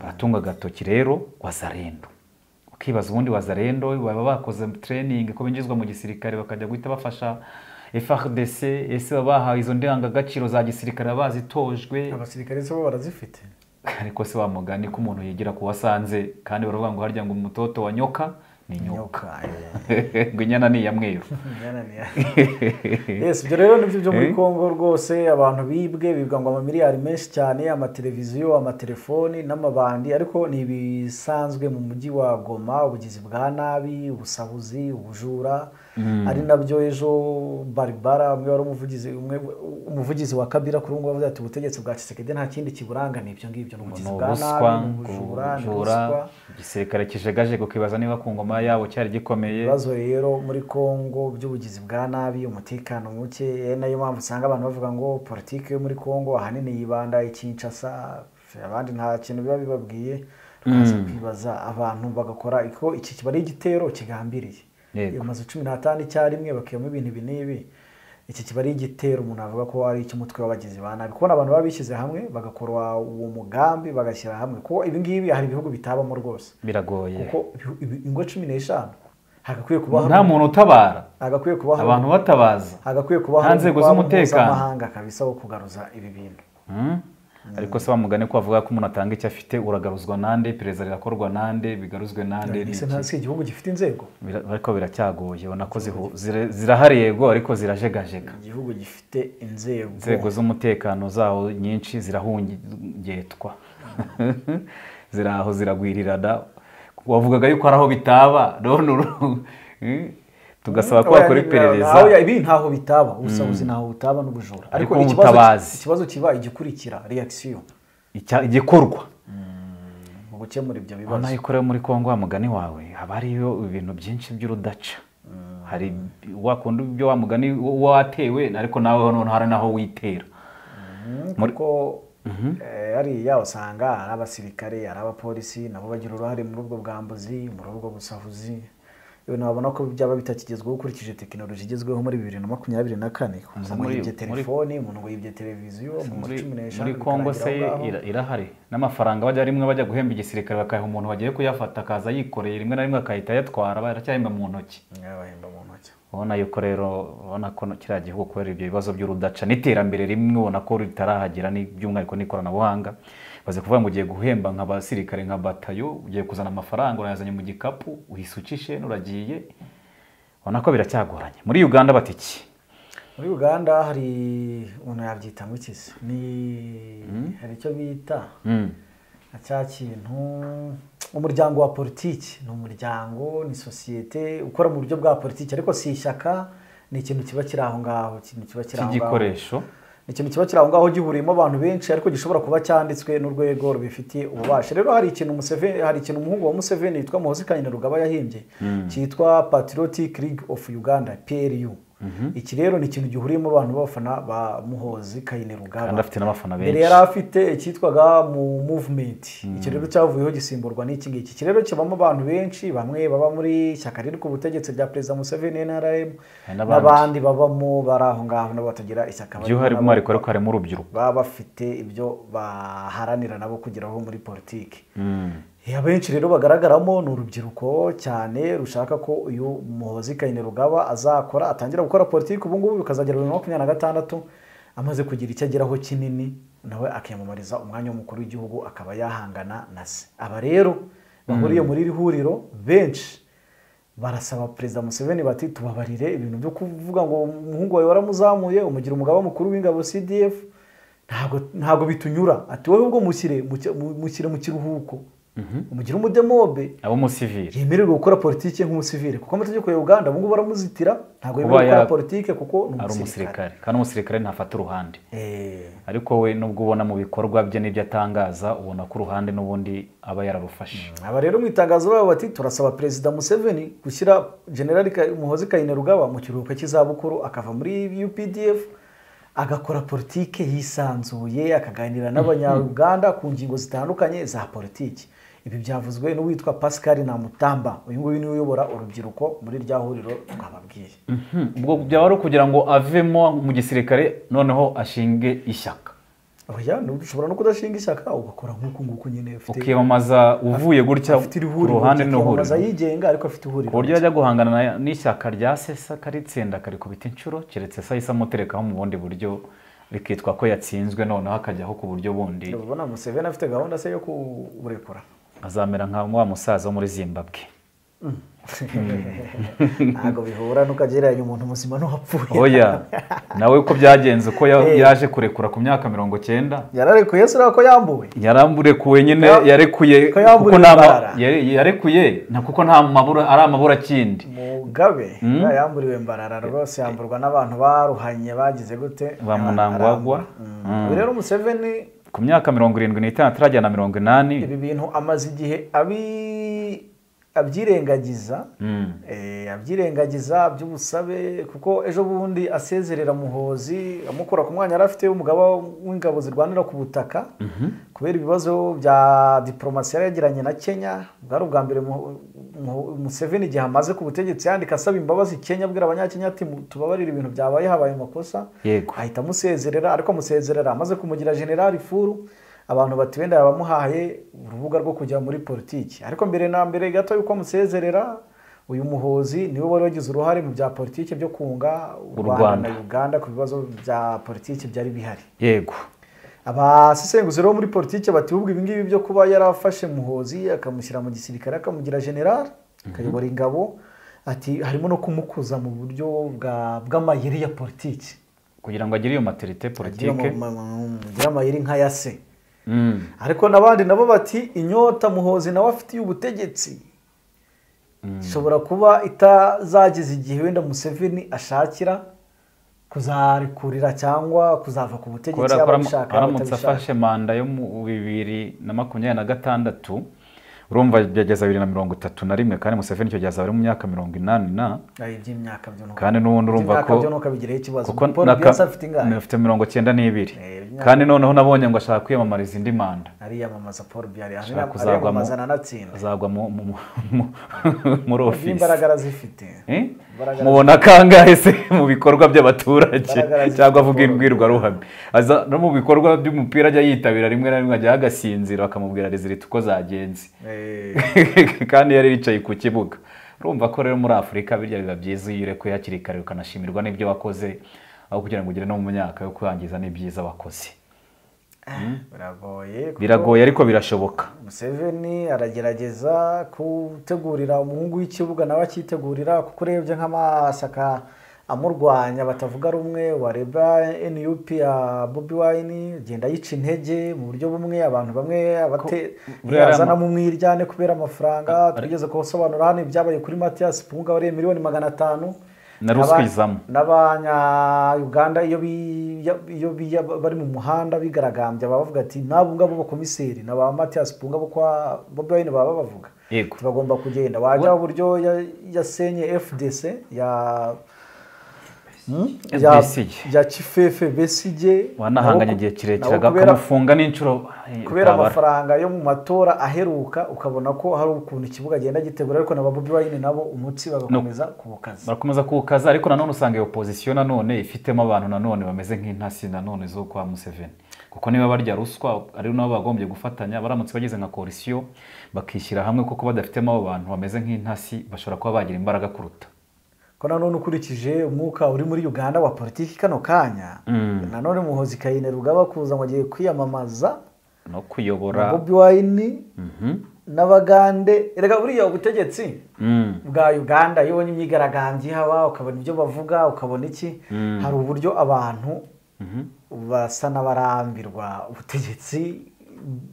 baratunga agatoki rero wazarendo ukibaza ubundi wazarendo baba bakoze training ko binjizwa mu gisirikare bakajya guhita bafasha FRDC ese baba bahawe izo ndangagaciro za gisirikare baba bazitojwe abasirikare se bo barazifite ariko se wa mugani ko umuntu yigira ku wasanze kandi baravuga ngo harya ngo umutoto wa nyoka ni nyoka ngo inyana ni iya mweru yes ibyo rero nibyo byo muri Eh? congo rwose abantu bibwe bibwa ngo amamiliyari menshi cyane amateleviziyo amatelefoni n'amabandi ariko ni ibisanzwe mu mujyi wa goma ubugizi bwa nabi ubusahuzi ubujura ari nabyo ejo baribara umwe wari umuvugizi umwe umuvugizi wa kabira kuri ubu ngubu avuga ati ubutegetsi bwa kisekedi nta kindi kiburanga ni ibyo ngibyo ni ni ubugizi bwa nabi ubuswa ni ubujura ni ubujura ubuswa igisirikare kijagaje kukibaza niba ku ngoma yabo cyari gikomeye ibibazo rero muri congo by'ubugizi bwa nabi umutekano muke eh, nayo mpamvu usanga abantu bavuga ngo politiki yo muri congo ahanini yibanda ikinshasa abandi nta kintu biba bibabwiye tukaza kwibaza abantu bagakora iko iki kiba ari igitero kigambiriye Yego. iyo mazu cumi n'atanu icyarimwe bakiyemo ibintu ibi n'ibi iki kiba ari igitero umuntu avuga ko ari icy'umutwe w'abagizi ba nabi kubona abantu baba bishyize hamwe bagakora uwo mugambi bagashyira hamwe kuko ibi ngibi hari ibihugu bitabamo rwose biragoye kuko ibi- ibi- ingo cumi n'eshanu hagakwiye kubaho nta muntu utabara hagakwiye kubaho abantu batabaza hagakwiye kubaho nta nzego urwamo z'umutekano. mpuzamahanga kabisa wo kugaruza ibi bintu Mm. ariko se bamugane ko bavuga ko umuntu atanga icyo afite uragaruzwa nande iperereza rirakorwa nande bigaruzwe nande ni ese iki? nta si igihugu gifite inzego Bira- ariko biracyagoye ubona ko zihu- zira- zirahari yego ariko zirajegajega igihugu gifite inzego inzego z'umutekano zaho nyinshi zirahungetwa ziri aho ziragwirirana wavugaga yuko hari aho bitaba none uru- Eh, tugasaba ko Oya, bakora ni- iperereza oya, ibi ntaho bitaba ubusabuzi ntaho butaba n'ubujura Ariko ikibazo- ubutabazi. ikibazo kiba igikurikira reakisiyo Icya- igikorwa mu gukemura ibyo bibazo urabona yuko rero muri kongo wa mugani wawe haba hariyo ibintu byinshi by'urudaca hari wakunda ibyo wa mugani wo watewe ariko nawe noneho hari n'aho witera muri- kuko eh, hariya usanga ari abasirikare ari abapolisi nabo bagira uruhare muri ubwo bwambuzi muri ubwo busahuzi ibintu babona ko byaba bitakigezweho ukurikije tekinoloji igezweho muri bibiri na makumyabiri na kane umuntu ngo muri- yibye muri- telefoni umuntu ngo yibye televiziyo mu nzu muri cumi n'eshanu muri kongo se bikarangira aho ngaho. ira- irahari n'amafaranga bajya rimwe bajya guhemba igisirikare bakayaha umuntu wagiye kuyafata akaza yikoreye rimwe na rimwe akahita ayatwara baracyahemba mu ntoki Nyabahemba mu ntoki ubona yuko rero ubona ko kiriya gihugu kubera ibyo bibazo by'urudaca n'iterambere rimwe ubona ko ritarahagera ni- by'umwihariko n'ikoranabuhanga baze kuvuga ngo ugiye guhemba nka basirikare nka batayo ugiye kuzana amafaranga urayazanye mu gikapu uhisukishe nuragiye ubona ko biracyagoranye muri uganda batiki muri uganda hari umuntu yabyita ngo iki se ni hari icyo bita na cya kintu umuryango wa politiki ni umuryango ni sosiyete ukora mu buryo bwa politiki ariko si ishyaka ni ikintu kiba kiri aho ngaho ikintu kiba kiri aho ngaho cy'igikoresho ni ikintu kiba kiri aho ngaho gihuriyemo abantu benshi ariko gishobora kuba cyanditswe n'urwego rubifitiye ububasha rero hari ikintu Museveni hari ikintu umuhungu wa Museveni witwa Muhozi Kainerugaba yahimbye cyitwa Patriotic League of Uganda PLU iki rero ni ikintu gihuriyemo abantu b'abafana ba muhozi kayine rugaba Kandi afite n'abafana mbere benshi. yari afite icyitwaga mu movement icyo rero cyavuyeho gisimburwa n'iki ngiki iki rero kibamo abantu benshi bamwe baba muri ishyaka riri ku butegetsi rya perezida museveni nrm Hari n'abandi. n'abandi babamo bari aho ngaho nabo batagira ishyaka barimo by'uhari nabo mwariko ariko harimo urubyiruko baba bafite ibyo baharanira nabo kugeraho muri politiki Mm. abenshi rero bagaragaramo ni urubyiruko cyane rushaka ko uyu muhozi kayine rugaba azakora atangira gukora politiki ubu ngubu bikazagera bibiri na makumyabiri na gatandatu amaze kugira icyo ageraho kinini nawe akiyamamariza umwanya w'umukuru w'igihugu akaba yahangana na se aba rero bahuriye muri iri huriro benshi barasaba perezida museveni bati tubabarire ibintu byo kuvuga ngo umuhungu wawe waramuzamuye umugira umugaba mukuru w'ingabo cdf ntabwo ntabwo bitunyura ati wowe ubwo mushyire mu cya- mu- mushyire mu kiruhuko umugire umudemobe abo musivili yemererwe gukora politiki nk'umusivile kuko amategeko ya uganda ubu ngubu baramuzitira ntabwo Kuba yemerewe gukora ya- politiki kuko ni ari umusirikare umusirikare kandi umusirikare ntafata uruhande Eh, ariko we nubwo ubona mu bikorwa bye n'ibyo atangaza ubona ko uruhande n'ubundi aba yararufashe aba rero mu itangazo babo bati turasaba perezida museveni gushyira generali Ka- muhozi kayine rugaba mu kiruhuko cy'izabukuru akava muri updf agakora politiki yisanzuye akaganira n'abanyaruganda ku ngingo zitandukanye za politiki ibi byavuzwe n'uwitwa pascal namutamba uyu nguyu niwe uyobora urubyiruko muri rya huriro twababwiye Mhm. ubwo byaba ari ukugira ngo avemo mu gisirikare noneho ashinge ishyaka oya nu- ushobora no kudashinga ishyaka ugakora nk'uku nguku nyine ufite ukiyamamaza uvuye gutya afite ku ihuriro ruhande akiyamamaza n'ihuriro yigenga ariko afite ihuriro ku buryo yajya guhangana na- n'ishyaka rya sesa karitsinda karikubita inshuro keretse sa isa amuterekaho mu bundi buryo rikitwa ko yatsinzwe noneho akajyaho ku buryo bundi ubona museveni afite gahunda se yo kuburekura azamera nka wa musaza wo muri zimbabwe ntabwo bihura n'ukagereranya umuntu muzima n'uwapfuye oya nawe uko byagenze uko ya- Eh. yaje kurekura ku myaka mirongo cyenda yararekuye se urabona ko yambuwe yarambure nyine Ko- yarekuye ko yamburiwe kuko nta ma- imbarara. yare- yarekuye na kuko nta mabura ari amabura akindi mugabe Mm. ya yamburiwe mbarara rwose yamburwa n'abantu baruhanye bagize gute Ba Munangwagwa. Mm. Mm. Ubu rero museveni ku myaka mirongo irindwi n'itanu atarajya na mirongo inani ibi bintu amaze igihe abi- abyirengagiza Mm. Eh, abyirengagiza by'ubusabe kuko ejo bundi asezerera muhozi amukura ku mwanya yari afite w'umugaba w'ingabo zirwanira ku butaka kubera ibibazo bya diporomasi yari yagiranye na kenya bwari ubwa mbere Mu- Mu- museveni igihe amaze ku butegetsi yandika asaba imbabazi kenya abwira abanyakenya ati "Mu- tubabarire ibintu byabaye habaye amakosa Yego. ahita amusezerera ariko amusezerera amaze kumugira generali furu abantu bati wenda yabamuhaye urubuga rwo kujya muri politiki ariko mbere na mbere gato yuko amusezerera uyu muhozi niwe wari wagize uruhare mu bya politiki byo kunga u Rwanda. rwanda na uganda ku bibazo bya politiki byari bihari yego abasesenguzi bo muri politiki bati ubwo ibingibi byo kuba yarafashe muhozi akamushyira mu gisirikare akamugira general akayobora ingabo ati harimo no kumukuza mu buryo bwa- bw'amayeri ya politiki kugira ngo agire iyo materite agira politike ama- ama- agira amayeri nka ya se Mm. ariko n'abandi nabo bati inyota muhozi nawe afitiye ubutegetsi ishobora kuba itazageza igihe wenda museveni ashakira kuzarekurira cyangwa kuzava ku butegetsi kubera ko yaba aramu- abishaka yaba aramutse atabishaka afashe manda yo mu bibiri na makumyabiri na gatandatu urumva byageza bibiri na mirongo itatu na rimwe kandi museveni icyo gihe azaba ari mu myaka mirongo inani na Ari iby'imyaka byo nuko- kandi n'ubundi urumva iby'imyaka ko byo nuko abigireho ikibazo kuko Paul naka- Biya se afite ingahe afite mirongo cyenda n'ibiri Eh, imyaka- kandi noneho nabonye ngo ashaka kwiyamamariza indi manda ariyamamaza paul biyari ashaka kuzagwa mu- ariyamamaza na natsinda azagwa mu- mu- mu- mu- muri ofisi imbaraga arazifite Eh? Imbaraga mubona kangahe se mu bikorwa by'abaturage Imbaraga zifite cyangwa avuga ubwoba. imbwirwaruhame aza no mu bikorwa by'umupira ajya yitabira rimwe na rimwe ajya agasinzira bakamubwira rezilita uko zagenze Eh, kandi yari yicaye ku kibuga urumva ko rero muri afurika birya biba byiza iyo urekuye hakiri kare ukanashimirwa n'ibyo wakoze aho kugira ngo ugere no mu myaka yo kwangiza n'ibyiza wakoze biragoye kuko- biragoye ariko birashoboka Museveni aragerageza gutegurira umuhungu w'ikibuga nawe akitegurira kuko urebye nk'amashyaka amurwanya batavuga rumwe wareba NUP ya Bobi Wine agenda yica intege mu buryo bumwe abantu bamwe abate buriya ari ama- azanamo umwiryane kubera amafaranga twigeze kubasobanura hano ibyabaye kuri Mathias Mpunga wariye miliyoni magana atanu Na ruswa izamu. n'abanya-uganda iyo bi- ya- iyo biya- bari mu muhanda bigaragambya baba bavuga ati n'abo ngabo b'abakomiseri na ba matiyasi punga bo kwa bobi wine baba bavuga Yego. bagomba kugenda wajya uburyo ya- yasenye fdc ya rya- Besigye. rya kifefe besige wanahanganye igihe kirekire kubera, akamufunga n'inshuro ay, kubera utabara. amafaranga yo mu matora aheruka ukabona ko hari ukuntu ikibuga agenda gitegura ariko na ba Bobi Wine nabo umutsi bagakomeza kuwukaza barakomeza kuwukaza ariko nanone usanga iyo opozisiyo nanone ifitemo abantu nanone bameze nk'intasi nanone zo kwa Museveni kuko niba barya ruswa ari nabo bagombye gufatanya baramutse bageze nka koalisiyo bakishyira hamwe kuko badafitemo abo bantu bameze nk'intasi bashobora kuba bagira imbaraga kuruta ko nanone ukurikije umwuka uri muri uganda wa politiki kano kanya Mm. nanone muhozi kayine rugaba kuza ngo agiye kwiyamamaza no na kuyobora bobi wayini Mhm. n'abagande erega buriya ubutegetsi Mm. bwa uganda iyo ubonye imyigaragambyo ihaba ukabona ibyo bavuga ukabona iki hari uburyo abantu Mhm. basa n'abarambirwa ubutegetsi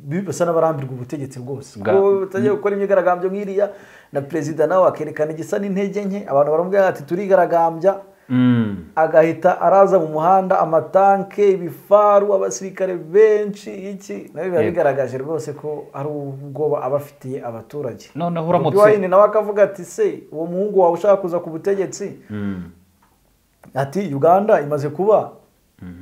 bi- basa n'abarambirwa ubutegetsi rwose Bwa- ko batajya gukora imyigaragambyo nk'iriya na perezida nawe akerekana igisa n'intege nke abantu baramubwira ati turigaragambya Mm. agahita araza mu muhanda amatanke ibifaru abasirikare benshi iki nabyo biba Yego. bigaragaje rwose ko ari ubwoba aba afitiye abaturage noneho Bobi uramutse Wine nawe akavuga ati se uwo muhungu wawe ushaka kuza ku butegetsi Mm. ati uganda imaze kuba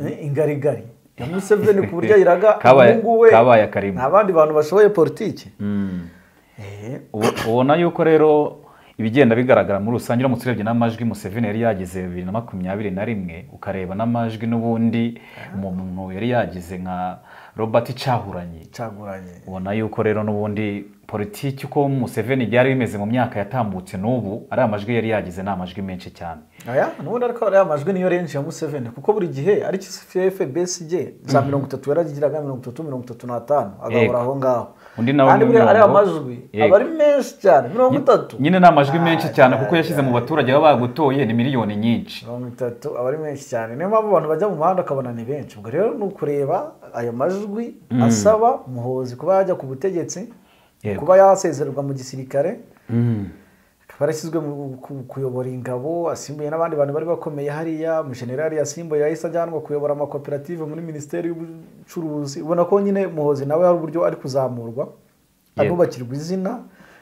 eh, ingarigari ya museveni ku buryo ayiraga Kabaye- umuhungu we kabaye akarima. nta bandi bantu bashoboye politiki Mm. Eh, Ubu- ubona yuko rero ibigenda bigaragara muri rusange uramutse urebye n'amajwi museveni yari yagize bibiri na makumyabiri na rimwe ukareba n'amajwi n'ubundi umuntu yari yagize nka robert cahuranye caguranye ubona yuko rero n'ubundi politiki uko museveni byari bimeze mu myaka yatambutse n'ubu ari amajwi yari yagize ni amajwi menshi cyane aya nubundi ariko ariya majwi niyo renshi ya museveni kuko buri gihe ari cffe bsg za mirongo itatu yaragiraga mirongo itatu mirongo itatu n'atanu agahora Yego. aho ngaho Undi nawe kandi ni buriya ariya mirongo. majwi aba Yego. ari menshi cyane mirongo itatu nyine ni amajwi menshi Ah, cyane ah, kuko yashyize mu baturage baba bagutoye ni miliyoni nyinshi mirongo itatu aba ari menshi cyane niyo mpamvu abantu bajya mu muhanda ukabona ni benshi ubwo rero ni ukureba aya majwi asaba muhozi kuba yajya ku butegetsi Yego. kuba yasezererwa mu gisirikare Mm. akaba yarashyizwe mu ku- kuyobora ingabo asimbuye n'abandi bantu bari bakomeye hariya umujenerali yasimbuye yahise ajyanwa kuyobora amakoperative muri minisiteri y'ubucuruzi ubona ko nyine muhozi nawe hari uburyo ari kuzamurwa anubakirwa izina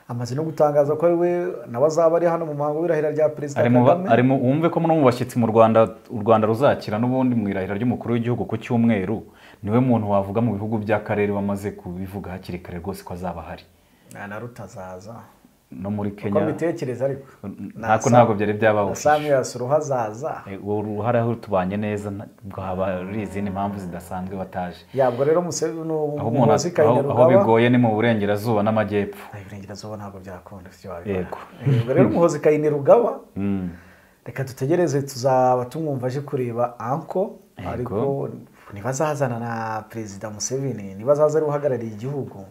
amaze no gutangaza ko ari we nawe azaba ari hano mu muhango w'irahira rya perezida ari mu ba- kagame ari mu- wumve ko no mu bashyitsi mu rwanda u rwanda ruzakira n'ubundi mu irahira ry'umukuru w'igihugu ku cyumweru niwe muntu wavuga mu bihugu by'akarere bamaze kubivuga hakiri kare rwose ko azaba ahari na na rutazaza no muri uko kenya mbitekereza ariko ntako ntabwo byari byabaho na samiyasi uruhazaza Eh, uwo ruhara aho tubanye neza nta- ubwo haba hari izindi mpamvu zidasanzwe bataje yabwo rero museveni aho umuntu umuhozi aho aho bigoye ni mu burengerazuba n'amajyepfo iburengerazuba ntabwo byakunda sibyo wabibona yego Eh, ubwo rero umuhozi kayine rugaba Mm. reka dutegereze tuzaba tumwumva aje kureba anko Yego. ariko ntibazazana na perezida museveni ntibazaza ari we uhagarariye igihugu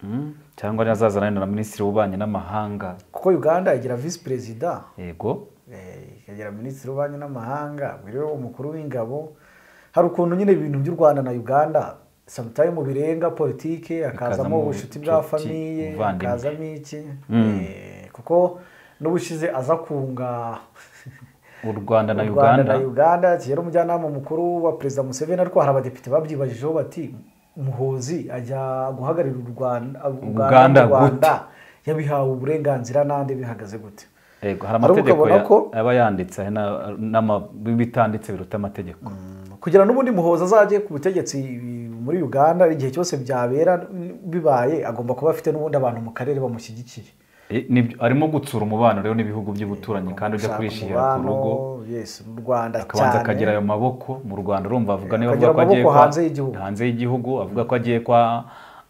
Mm. cyangwa azazana na minisitiri w'ububanyi n'amahanga kuko uganda igira visi perezida yego eh, ikagira minisitiri w'ububanyi n'amahanga ubwo rero umukuru w'ingabo hari ukuntu nyine ibintu by'u rwanda na uganda samutayimu birenga politike hakazamo Bikazamo ubucuti bwa ubucuti, famiye ubuvandimwe. hakazamo iki Eh, kuko n'ubushize aza kunga u rwanda na u Rwanda uganda na uganda kera umujyanama mukuru wa perezida museveni ariko hari abadepite babyibajijeho bati muhozi ajya guhagararira u rwanda Uganda uganda mu gute? rwanda yabihawe uburenganzira n'andi bihagaze gute yego hari Ari amategeko ukabona ya- ko- aba yanditse hari na- n'ama- bitanditse biruta amategeko kugira n'ubundi muhoza azajye ku butegetsi muri uganda igihe cyose byabera bibaye agomba kuba afite n'ubundi abantu mu karere bamushyigikiye Eh, nibyo- arimo gutsura umubano rero n'ibihugu by'ubuturanyi kandi ujya Gushaka kurishihira ku umubano, rugo yes mu rwanda akabanza akagira cyane ayo maboko mu rwanda urumva avuga Eh, niba akagira avuga ko agiye amaboko kwa- hanze y'igihugu. hanze y'igihugu avuga ko agiye kwa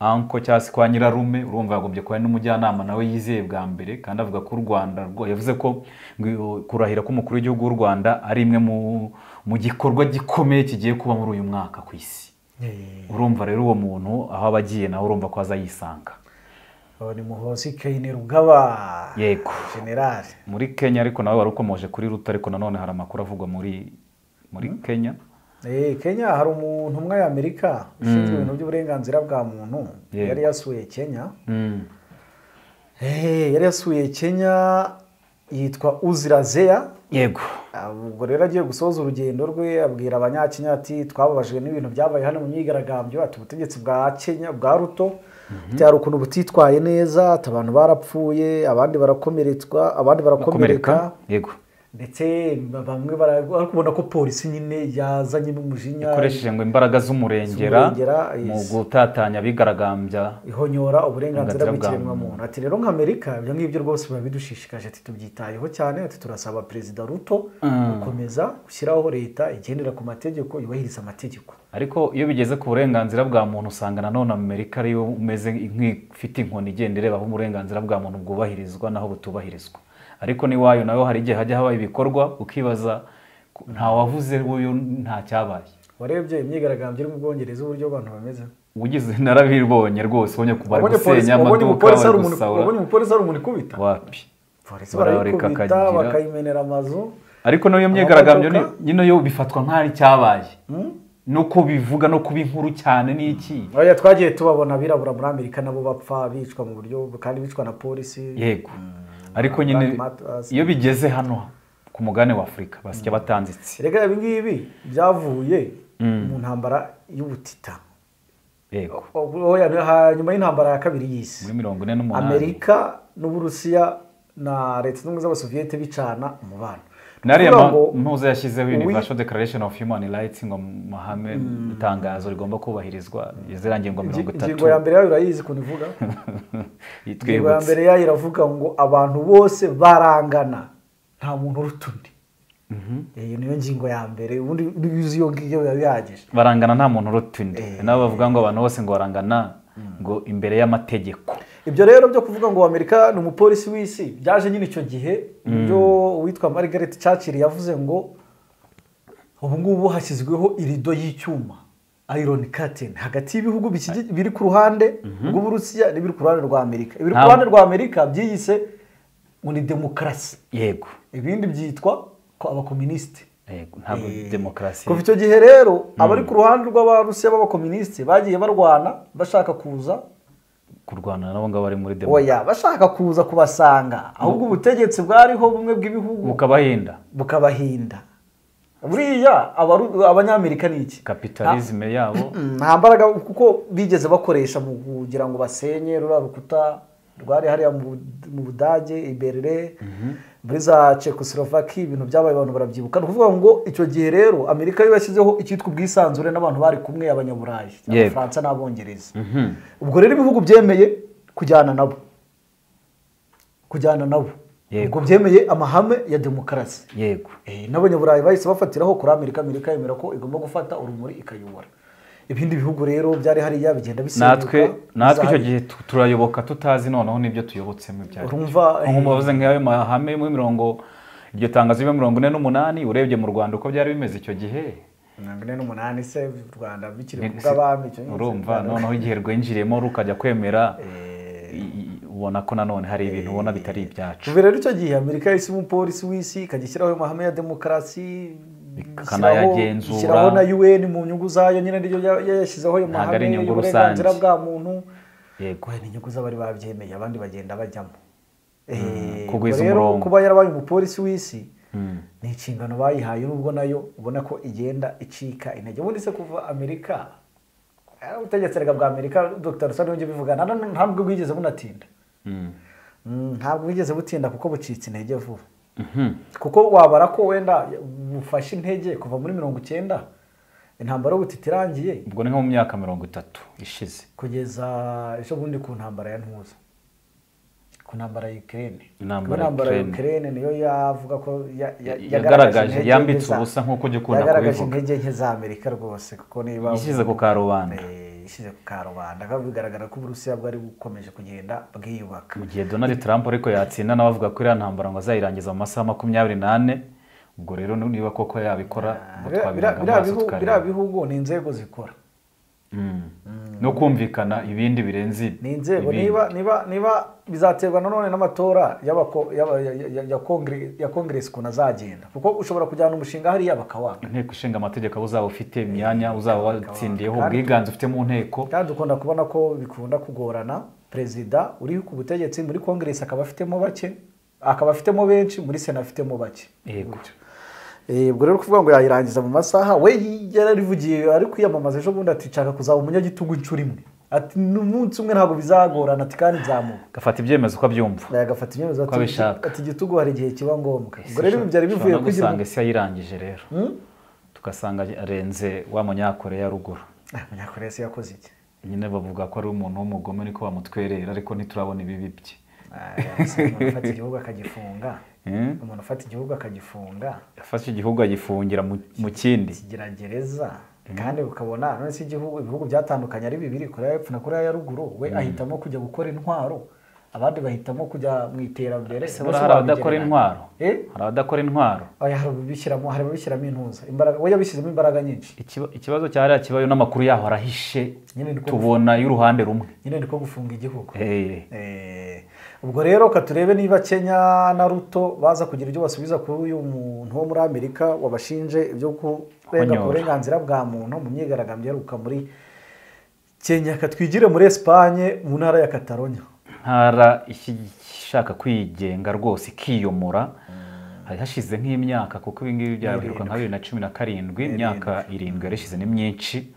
anko cyangwa se kwa nyirarume urumva yagombye kuba ari n'umujyanama nawe yizeye bwa mbere kandi avuga ko u rwanda rwo- yavuze ko ngo kurahira k'umukuru w'igihugu w'u rwanda ari imwe mu, mu gikorwa gikomeye kigiye kuba muri uyu mwaka ku isi urumva rero uwo muntu aho aba agiye nawe urumva ko azayisanga Uwo ni muhozi kayine rugaba Yego. generali muri kenya ariko nawe wari ukomoje kuri ruta ariko nanone hari amakuru avugwa muri muri kenya Eh, Kenya hari umuntu umwe y'Amerika ushinzwe ibintu by'uburenganzira bwa muntu Yego. yari yasuye Kenya Mm. Eh, yari yasuye Kenya yitwa Uzira Zeya yego Ah, ubwo rero agiye gusoza urugendo rwe abwira abanyakenya ati twababajwe n'ibintu byabaye hano mu myigaragambyo ati ubutegetsi bwa kenya bwa ruto ati hari ukuntu butitwaye neza ati abantu barapfuye abandi barakomeretswa abandi barakomereka yego ndetse bamwe bara- ariko ubona ko polisi nyine yazanyemo umujinya ikoresheje ngo imbaraga z'umurengera Z'umurengera, yes. mu gutatanya abigaragambya ihonyora uburenganzira Uburenganzira bwa bw'ikiremwamuntu ati rero nk'amerika ibyo ngibyo rwose biba bidushishikaje ati tubyitayeho cyane ati turasaba perezida ruto gukomeza gushyiraho leta igendera ku mategeko yubahiriza amategeko ariko iyo bigeze ku burenganzira bwa muntu usanga nanone amerika ariyo umeze nk'ifite inkoni igenda ireba aho uburenganzira bwa muntu bwubahirizwa n'aho butubahirizwa ariko n'iwayo nawe hari igihe hajya habaye ibikorwa ukibaza ku- nta wavuze w'uyu nta cyabaye warebye imyigaragambyo iri mu bwongereza uburyo abantu bameze ugize narabibonye rwose ubonye ku bari Wabonye polisi- gusenya wabonye amaduka umupolisi bari ari umuntu- gusahura wabonye umupolisi ari umuntu ikubita wapi polisi Barayareka barayikubita akagira- bakayimenera amazu ariko n'iyo myigaragambyo ni- Amamodoka? nyine yo bifatwa nk'aho icyabaye no kubivuga no kuba inkuru cyane ni iki oya twagiye tubabona abirabura muri amerika nabo bapfa bicwa mu buryo kandi bicwa na polisi yego ariko nyine Black Matters. iyo bigeze hano ku mugabane wa afurika basya batanditse rega ibi ngibi byavuye mu ntambara y'ubutita yego oya ni ha- nyuma y'intambara ya kabiri y'isi muri mirongo ine n'umunani amerika n'uburusiya na leta zunze ubumwe z'abasoviyete bicana umubano Ni nariya ukuvuga ma- ngo mpuza yashyizeho uwi- universal declaration of human rights ngo mu mahame itangazo rigomba kubahirizwa izira ngingo mirongo ingi- itatu ingingo ya mbere yayo urayizi ukuntu ivuga ingingo ya itwibutse mbere yayo iravuga ngo abantu bose barangana nta muntu uruta undi iyo niyo ngingo ya mbere ubundi yuzi iyo ngiyo biba bihagije barangana nta muntu uruta undi nabo bavuga ngo abantu bose ngo barangana ngo imbere y'amategeko ibyo rero byo kuvuga ngo amerika ni umupolisi w'isi byaje nyine icyo gihe ibyo uwitwa margaret churchill yavuze ngo ubu ngubu hashyizweho irido y'icyuma iron curtain hagati y'ibihugu bikigi- biri ku ruhande rw'uburusiya n'ibiri ku ruhande rwa amerika ibiri ku Nta- ruhande rwa amerika byiyise ngo ni demokarasi yego ibindi byitwa ko abakominisite yego ntabwo demokarasi kuva icyo gihe rero abari ku ruhande rw'abarusiya b'abakominisite bagiye barwana bashaka kuza kurwana nabo ngabo bari muri demokarasi oya bashaka kuza kubasanga ahubwo ubutegetsi bwariho bumwe bw'ibihugu bukabahenda bukabahinda buriya abaru- abanyamerika ni iki kapitalisme yabo Mm, nta mbaraga kuko bigeze bakoresha mu kugira ngo basenye ruriya rukuta rwari hariya mu Bud- mu budage i berlin muri za Czechoslovakia ibintu byabaye abantu barabyibuka ni ukuvuga ngo icyo gihe rero amerika yo yashyizeho icyitwa ubwisanzure n'abantu bari kumwe abanyaburayi Yego. abafaransa n'abongereza ubwo rero ibihugu byemeye kujyana nabo kujyana nabo Yego. ubwo byemeye amahame ya demokarasi yego Eh, n'abanyaburayi bahise bafatiraho kuri amerika amerika yemera ko igomba gufata urumuri ikayobora ibindi bihugu rero byari hariya bigenda bisenyuka natwe natwe icyo bizahari. gihe tu- turayoboka tutazi noneho n'ibyo tuyobotsemo ibyo ari byo. urumva eh, nko mubavuze nk'ayo mahame muri mirongo iryo tangazo ryo mirongo ine n'umunani urebye mu rwanda uko byari bimeze icyo gihe mirongo ine n'umunani se u rwanda bikiri ku ni- bw'abami icyo nyine urumva se- noneho igihe rwinjiriyemo rukajya kwemera i- i- ubona ko nanone hari ibintu ubona bitari ibyacu kuva rero icyo gihe amerika yahise iba umupolisi w'isi ikajya ishyiraho amahame ya demokarasi ishyiraho- Ikanayagenzura. ishyiraho na un mu nyungu zayo nyine niyo ya- yayashyizeho ayo Ntabwo ari mahame inyungu y'uburenganzira rusange. bwa muntu yego guhera inyungu z'abari babyemeye abandi bagenda bajyamo Eh, kugwiza ubwo rero umurongo. kuba yarabaye umupolisi w'isi ni inshingano bayihaye nubwo nayo ubona ko igenda icika intege ubundi se kuva amerika eh, ubutegetsi erega bwa amerika dr rusani yongeye bivugana ntabwo bwigeze bunatinda Mm, ntabwo bwigeze butinda kuko bucitse intege vuba kuko wabara ko wenda bufashe intege kuva muri mirongo icyenda intambara y'ubutita irangiye ubwo ni nko mu myaka mirongo itatu ishize kugeza ejo bundi ku ntambara ya ntuza ku ntambara ya Ukraine Intambara Kuko ya intambara ya Ukraine. Ukraine niyo yavuga ko ya- ya- Ya- yagaragaje yagaragaje, intege yambitse nke za- ubusa nk'uko ujya ukunda yagaragaje kubivuga. intege nke za Amerika rwose kuko niba ishyize ku karubanda Eh, ishyize ku karubanda kandi bigaragara ko Uburusiya bwari bukomeje kugenda bwiyubaka mu gihe donald trump ariko yatsinda nawe avuga ko iriya ntambara ngo azayirangiza mu masaha makumyabiri n'ane ubwo rero niba koko yabikora ngo Biriya- twabiranga biriya amaso bihugu- biriya tukareba bihugu ni inzego zikora Mm. no kumvikana ibindi birenze ni inzego ibindi. niba niba niba bizaterwa nanone n'amatora y'abako- y'aba- ya- ya- ya kongere- ya kongeresi ukuntu azagenda kuko ushobora kujyana umushinga hariya bakawanga inteko ishinga amategeko abo uzaba ufite imyanya uzaba watsindiyeho Kandi- ubwiganze ufite mu nteko kandi dukunda kubona ko bikunda kugorana perezida uri ku butegetsi muri kongeresi akaba afitemo bake akaba afitemo benshi muri sena afitemo bake yego Eh, ubwo rero kuvuga ngo yayirangiza mu masaha we yarabivugiye ari kwiyamamaza ejo bundi ati nshaka kuzaba umunyagitugu inshuro imwe ati n'umunsi umwe ntabwo bizagorana ati kandi nzamuka gafata ibyemezo uko abyumva agafata ibyemezo Uko abishaka. ati igitugu hari igihe kiba ngombwa ubwo rero ibi byari bivuye Ushobora no kugira gusanga isi yayirangije rero tugasanga arenze wa munyakore ya ruguru umunyakoreya se yakoze iki nyine bavuga ko ari umuntu w'umugome niko bamutwerera ariko ntiturabona ibibi bye Ah, yaba umuntu ufata igihugu akagifunga Hmm? umuntu ufata igihugu akagifunga yafashe igihugu agifungira mu mu kindi kigira gereza kandi ukabona none se igihugu ibihugu byatandukanye ari bibiri koreya y'epfo na koreya ya ruguru we ahitamo kujya gukora intwaro abandi bahitamo kujya mu iterambere Ese None buriya se hari wabigereranya? abadakora intwaro Eh? hari abadakora intwaro Oya, hari ababishyiramo hari ababishyiramo intuza imbaraga we yabishyizemo imbaraga nyinshi Ikiba- ikibazo cyariya kibayo n'amakuru yaho arahishe Nyine ni ko- tubona y'uruhande rumwe nyine ni ko gufunga igihugu Eh, Eh, ubwo rero ka turebe niba kenya na ruto baza kugira ibyo basubiza kuri uyu muntu wo muri amerika wabashinje ibyo kurenga ku Kunyura. burenganzira bwa muntu mu myigaragambyo yaruka muri kenya katwigire muri esipanye mu ntara ya kataronya ntara iki- ishaka kwigenga rwose ikiyomora hari hashize nk'imyaka kuko ibi ngibi byaheruka nka bibiri na cumi na karindwi imyaka irindwi yari ishize ni myinshi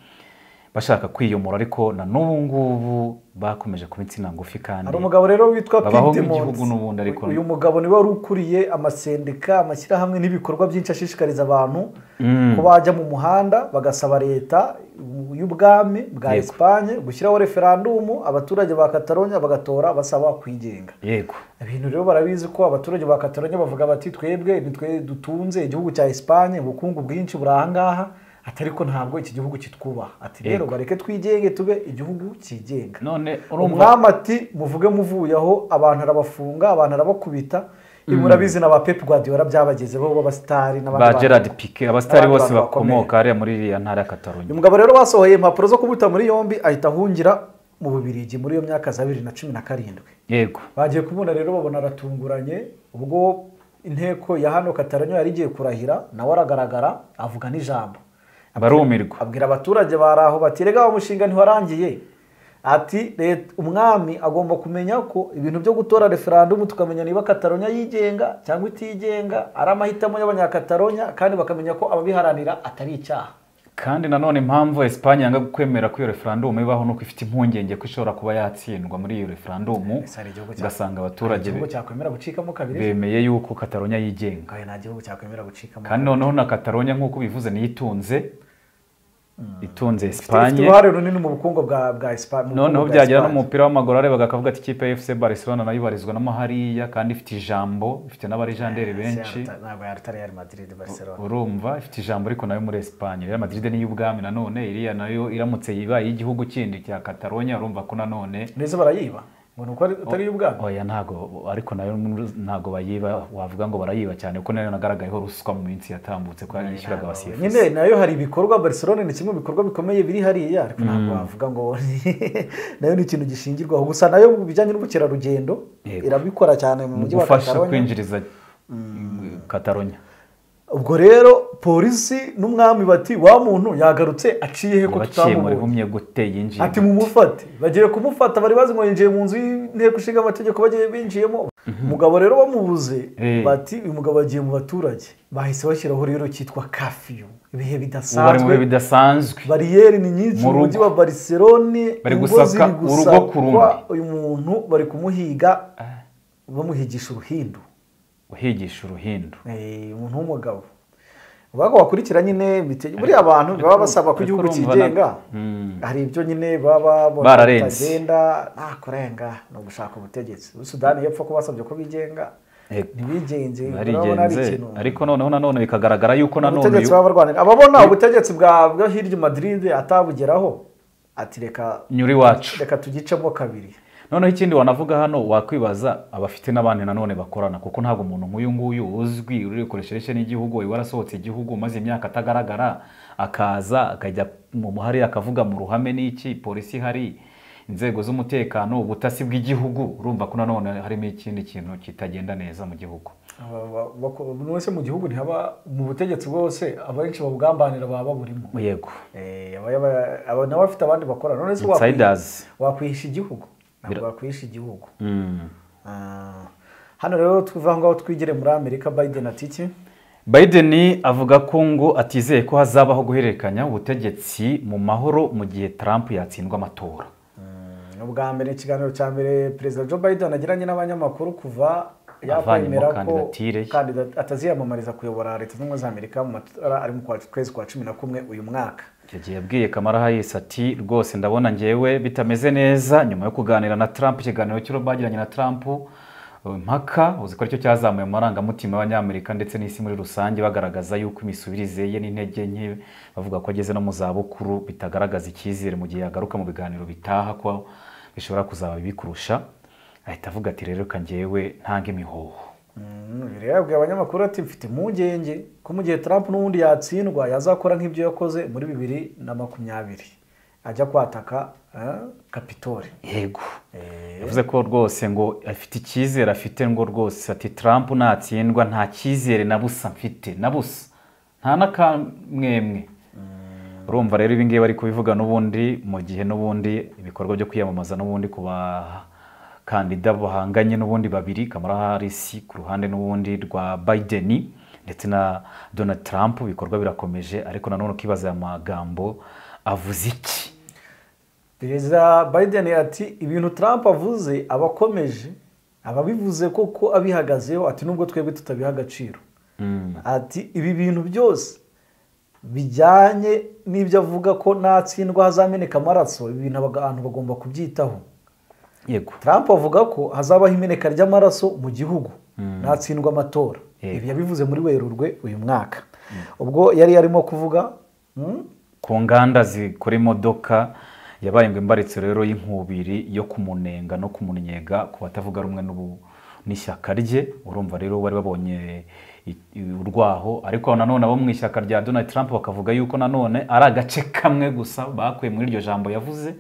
bashaka kwiyomora ariko na n'ubu ngubu bakomeje kuba insina ngufi kandi hari umugabo rero witwa babaho Pete nk'igihugu Mons. n'ubundi ariko- uyu mugabo niwe wari ukuriye amasendika amashyirahamwe n'ibikorwa byinshi ashishikariza abantu Mm. ko bajya mu muhanda bagasaba leta y'ubwami bwa Yego. esipanye gushyiraho referandumu abaturage ba kataronya bagatora basaba kwigenga yego ibintu rero barabizi ko abaturage ba kataronya bavuga bati twebwe nitwe dutunze igihugu cya esipanye ubukungu bwinshi buri ahangaha ati ariko ntabwo iki gihugu kitwubaha ati rero Yego. bareke twigenge tube igihugu cyigenga none urumva umwami ati muvuge muvuye aho abantu arabafunga abantu arabakubita ibi murabizi na ba pepe guardiola byabageze bo b'abasitari n'abandi ba bantu. gerard pike abasitari n'abandi bose bantu bakomeye. bakomoka hariya muri iriya ntara ya katarunya uyu mugabo rero basohoye impapuro zo kumuta muri yombi ahita ahungira mu bubirigi muri iyo myaka za bibiri na cumi na karindwi yego bagiye kumubona rero babona aratunguranye ubwo inteko ya hano kataranyo yari igiye kurahira nawe aragaragara avuga n'ijambo barumirwa abwira abaturage bari aho bati rega wa mushinga ntiwarangiye ati "Leta- umwami agomba kumenya ko ibintu byo gutora referandumu tukamenya niba kataronya yigenga cyangwa itigenga ari amahitamo y'abanyakataronya kandi bakamenya ko ababiharanira atari icyaha kandi nanone impamvu esipanye yanga kwemera ko iyo referandumu ibaho ni uko ifite impungenge ko ishobora kuba yatsindwa muri iyo referandumu Ese hari igihugu cya- ugasanga hari abaturage igihugu be- cyakwemera gucikamo kabiri bemeye yuko kataronya yigenga Oya, nta gihugu cyakwemera gucikamo kandi noneho na kataronya nk'uko ubivuze niyo itunze itunze ifite esipanye uruhare runini mu bukungu bwa bwa Espa- mu bukungu noneho bwa byagera no Espanye. mu mupira w'amaguru arebaga akavuga ati ikipe ya efuse barcelona nayo ibarizwa no hariya kandi ifite ijambo ifite n'abarijanderi benshi Yaruta- ntabwo yaruta Real Madrid Barcelona urumva ifite ijambo ariko nayo muri esipanye rero madrid ni iy'ubwami nanone iriya nayo iramutse yibaye iy'igihugu kindi cya katalonya urumva ko nanone neza barayiba ngo ni uko ari- utari iy'ubwami oya ntago ariko nayo ntago bayiba wavuga ngo barayiba cyane kuko nayo nagaragayeho ruswa mu minsi yatambutse ko yishyuraga abasifuzi nyine nayo hari ibikorwa Barcelona ni kimwe mu bikorwa bikomeye biri hariya ariko ntabwo wavuga ngo nayo ni ikintu gishingirwaho gusa nayo mu bijyanye n'ubukerarugendo Yego. irabikora cyane mu mu mujyi wa gufasha Catalonia kwinjiriza katalonya ubwo rero polisi n'umwami bati wa muntu yagarutse aciye he ko yabaciye muri tutamubonye humye gute yinjiye ati mumufate bagiye kumufata bari bazi ngo yinjiye mu nzu y'inteko ishinga amategeko bagiye binjiyemo umugabo rero bamubuze Eh. bati uyu mugabo agiye mu baturage bahise bashyiraho rero cyitwa kafiyu ibihe ubu bari mu bihe bidasanzwe bidasanzwe bariyeri ni nyinshi Mu mu mujyi rugo. wa bariserone Bari ingo gusaka ziri urugo gusakwa, ku rundi. uyu muntu bari kumuhiga bamuhigisha uruhindu uhigisha uruhindu Eh, umuntu w'umugabo ubwo wakurikira nyine imite- buriya abantu baba basaba ko ariko igihugu urumva na- cyigenga Mm. hari ibyo nyine baba babona Bararenze. bitagenda nta kurenga ni ugushaka ubutegetsi Ubu sudani yepfo ko basabye ko bigenga Yego. ntibigenze urabona ari barigenze ikintu ariko noneho nanone bikagaragara yuko nanone ubutegetsi uyu- baba barwanira ababona ubutegetsi bwa bwo hirya i madrid atabugeraho ati reka nyuri wacu reka tugicemo kabiri noneho ikindi wanavuga hano wakwibaza abafite n'abandi nanone bakorana kuko ntabwo umuntu nk'uyu nguyu uzwi urikoresheje n'igihugu uba warasohotse igihugu maze imyaka atagaragara akaza akajya mu muhari akavuga mu ruhame n'iki polisi ihari inzego z'umutekano ubutasi bw'igihugu urumva ko nanone harimo ikindi kintu kitagenda neza mu gihugu Aba- ba- bako- buri wese mu gihugu ntihaba mu butegetsi bwose abenshi babugambanira baba baburimo yego Eh, aba- aba- aba- nabo bafite abandi bakorana none se wakwi- insiders wakwihisha igihugu ntabwo wakwihisha igihugu Mm. Ah, hano rero tuva aho ngaho twigire muri amerika biden ati iki Biden avuga ko ngo atizeye ko hazabaho guhererekanya ubutegetsi mu mahoro mu gihe Trump yatsindwa amatora ni ubwa mbere ikiganiro cya mbere perezida joe biden agiranye n'abanyamakuru kuva Avanyemo yakwemera ko kandidatire ye. kandida- ataziyamamariza kuyobora leta zunze ubumwe za amerika mu matora ari mu kwa- kwezi kwa cumi na kumwe uyu mwaka icyo gihe yabwiye kamara hayisi ati rwose ndabona ngewe bitameze neza nyuma yo kuganira na trump ikiganiro cyo bagiranye na trump uh, impaka uzi ko aricyo cyazamuye mu marangamutima y'abanyamerika ndetse n'isi muri rusange bagaragaza yuko imisubirize ye n'intege nke bavuga ko ageze no mu zabukuru bitagaragaza icyizere mu gihe yagaruka mu biganiro bitaha ko bishobora kuzaba bibi kurusha ahita avuga ati rero reka ngewe ntange imihoho Mm, ibi rero yabwiye abanyamakuru ati mfite impungenge ko mu gihe trump n'ubundi yatsindwa yazakora nk'ibyo yakoze muri bibiri na makumyabiri ajya kwataka eh, kapitoli yego yavuze ko rwose ngo afite icyizere afite ngo rwose ati trump natsindwa nta cyizere na busa mfite na busa nta n'akamwemwe urumva rero ibi ngibi bari kubivuga n'ubundi mu gihe n'ubundi ibikorwa byo kwiyamamaza n'ubundi ku bakandida bahanganye n'ubundi babiri kamara harisi ku ruhande n'ubundi rwa biden ndetse na donald trump ibikorwa birakomeje ariko nanone ukibaza aya magambo avuze iki perezida biden ati ibintu trump avuze aba akomeje aba abivuze koko abihagazeho ati nubwo twebwe tutabiha agaciro ati ibi bintu byose bijyanye n'ibyo avuga ko natsindwa hazameneka amaraso ibi bintu abaga- abantu bagomba kubyitaho yego trump avuga ko hazabaho imeneka ry'amaraso mu gihugu natsindwa amatora Yego. ibi yabivuze muri werurwe uyu mwaka ubwo yari yarimo kuvuga mm, ku nganda zikora imodoka yabaye ngo imbaritso rero y'inkubiri yo kumunenga no kumunnyega ku batavuga rumwe n'ubu n'ishyaka rye urumva rero bari babonye i- i- urwaho ariko nanone abo mu ishyaka rya donald trump bakavuga yuko nanone ari agace kamwe gusa bakuye muri iryo jambo yavuze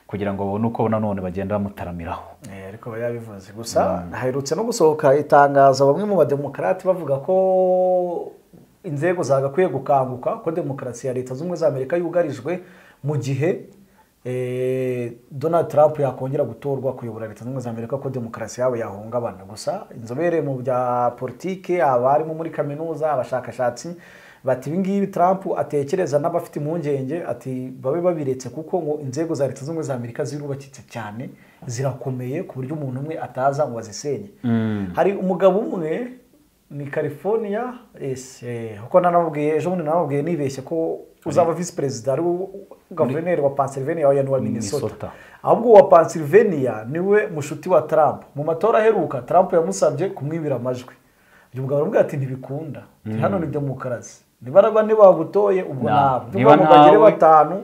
kugira ngo babone uko nanone bagenda bamutaramiraho Eh, ariko aba yabivuze gusa haherutse no gusohoka itangazo bamwe mu bademokarati bavuga ko inzego zagakwiye gukanguka ko demokarasi ya leta z'ubumwe za amerika yugarijwe mu gihe eh, donald trump yakongera gutorwa kuyobora leta zunze ubumwe za amerika ko demokarasi yabo yahungabana gusa inzobere mu bya politiki abarimu muri kaminuza abashakashatsi bati ibingibi trump atekereza n'abafite impungenge ati babe babiretse kuko ngo inzego za leta zunze ubumwe za amerika zirubakitse cyane zirakomeye ku buryo umuntu umwe ataza ngo azisenye hari umugabo umwe ni california yes, eh, kuko nanamubwiye ejo bundi nanamubwiye nibeshye ko uzaba visi perezida ari guverineri wa pennsylvania wa wa minnesota Minnesota. ahubwo uwa Pennsylvania niwe mushuti wa Trump mu matora aheruka Trump yamusabye kumwibira amajwi uyu mugabo aramubwira ati ntibikunda Ati, hano ni demokarasi niba ari bane bagutoye ubwo Na- nawe niba niba bagere nawe- batanu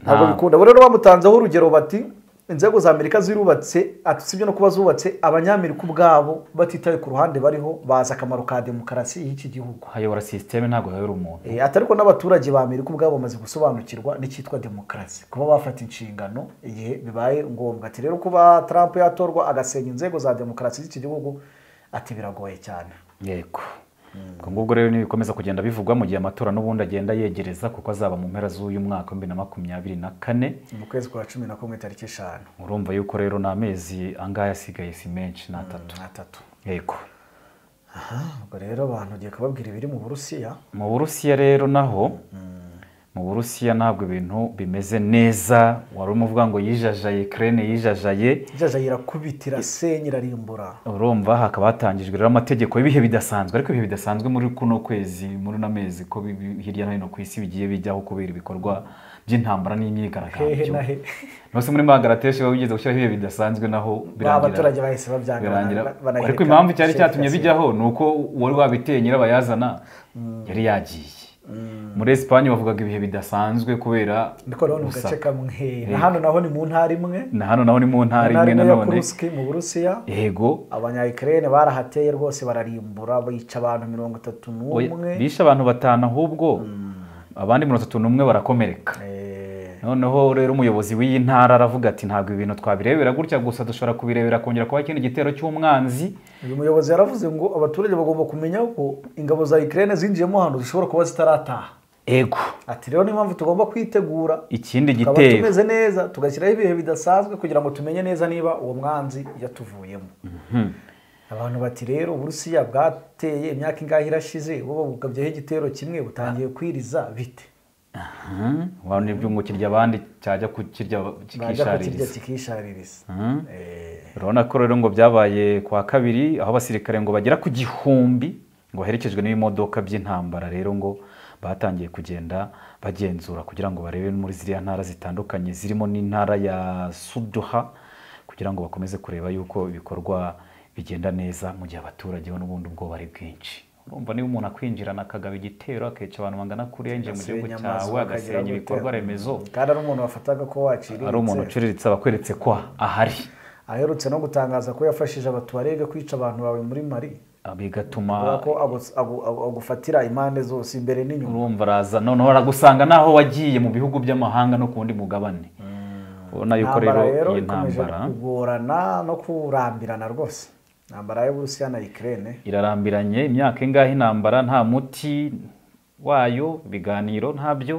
ntabwo bikunda Abo rero bamutanzeho urugero bati inzego za Amerika zirubatse ati usibye no kuba zubatse abanyamerika ubwabo batitaye ku ruhande bariho bazi akamaro ka demokarasi y'iki gihugu hayobora sisiteme ntabwo hayobora umuntu Eh, ati ariko n'abaturage ba amerika ubwabo bamaze gusobanukirwa n'icyitwa demokarasi kuba bafata inshingano igihe bibaye ngombwa ati rero kuba trump yatorwa agasenya inzego za demokarasi z'iki gihugu ati biragoye cyane yego ubwo ngubwo rero ntibikomeza kugenda bivugwa mu gihe amatora n'ubundi agenda yegereza kuko azaba mu mpera z'uyu mwaka wa bibiri na makumyabiri na kane mu kwezi kwa cumi na kumwe tariki eshanu urumva yuko rero ni amezi angaya asigaye si menshi ni atatu na tatu yego ubwo rero abantu ugiye kubabwira ibiri mu burusiya mu burusiya rero naho mu burusiya ntabwo ibintu bimeze neza wari urimo uvuga ngo yijajaye kerene yijajaye jaja yirakubita irasenya irarimbura urumva hakaba hatangijwe rero amategeko y'ibihe bidasanzwe ariko ibihe bidasanzwe muri kuno kwezi muri uno mezi ko bibi- hirya no hino ku isi bigiye bijyaho kubera ibikorwa by'intambara hehe n'imyigaragambyo na hehe ntose muri magarateshe baba bigeze gushyiraho ibihe bidasanzwe naho ba baturage birangira bahise babyanga birangira bana- banahirika ariko impamvu cyari Sheikh cyatumye Hasina. bijyaho ni uko uwari wabiteye nyirabayazana yari yagiye muri esipanye bavugaga ibihe bidasanzwe kubera niko rero ni mu gusa. gace kamwe na hano naho ni mu ntara imwe na hano naho ni mu mu ntara ntara imwe imwe ya nanone kuruski mu burusiya yego abanyayikirere barahateye rwose bararimbura bica abantu mirongo itatu n'umwe Oya, bishe abantu batanu ahubwo abandi mirongo itatu n'umwe barakomereka Eh, noneho rero umuyobozi w'iyi ntara aravuga ati ntabwo ibintu twabirebera gutya gusa dushobora kubirebera kongera kuba ikindi gitero cy'umwanzi uyu muyobozi yaravuze ngo abaturage bagomba kumenya ko ingabo za ikirere zinjiyemo hano zishobora kuba zitarataha ego ati rero niyo mpamvu tugomba kwitegura ikindi tukaba gitero tumeze neza tugashyiraho ibihe bidasanzwe kugira ngo tumenye neza niba uwo mwanzi yatuvuyemo abantu bati rero uburusiya bwateye imyaka ingahe irashize bo bagabyeho igitero kimwe butangiye kwiriza bite wabona iby'umukiriya abandi cyajya kukirya bajya kukirya kikishaririza kikishaririza Mhm. Eh, urabona ko rero ngo byabaye ku wa kabiri aho abasirikare ngo bagera ku gihumbi ngo baherekejwe n'ibimodoka by'intambara rero ngo batangiye kugenda bagenzura kugira ngo barebe muri ziriya ntara zitandukanye zirimo n'intara ya suduha kugira ngo bakomeze kureba yuko ibikorwa bigenda neza mu gihe abaturage bo n'ubundi ubwoba ari bwinshi urumva niba umuntu akwinjirana akagaba igitero akica abantu bangana kuriya yinjiye mu gihugu basenya amazu, cyawe bakagira agasenya gute? ibikorwa remezo kandi ari umuntu wafataga ko waciriritse ari umuntu uciriritse aba akweretse ko ahari aherutse no gutangaza ko yafashije abatuwarege kwica abantu bawe muri mari Ah, bigatuma kubera ko agu- agu- agu- agufatira impande zose imbere n'inyuma urumva araza noneho aragusanga naho wagiye mu bihugu by'amahanga no ku wundi mugabane ubona yuko rero intambara rero iyi ikomeje ntambara kugorana no kurambirana rwose intambara y'uburusiya na ikirere irarambiranye imyaka ingahe intambara nta muti wayo ibiganiro ntabyo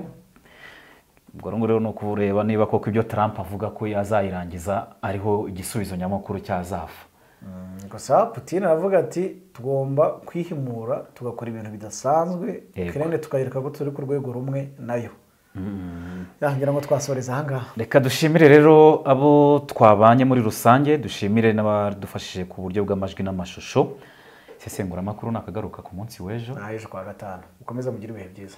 ubwo rero rero ni ukureba niba koko ibyo Trump avuga ko azayirangiza ariho igisubizo nyamukuru cyazava gusa putin aravuga ati tugomba kwihimura tugakora ibintu bidasanzwe Yego. ikirere tukayereka ko turi ku rwego rumwe nayo yagira ngo twasoreza ahangaha reka dushimire rero abo twabanye muri rusange dushimire n'abadufashije ku buryo bw'amajwi n'amashusho isesenguramakuru nakagaruka ku munsi w'ejo naho ejo kuwa gatanu ukomeze mugire ibihe byiza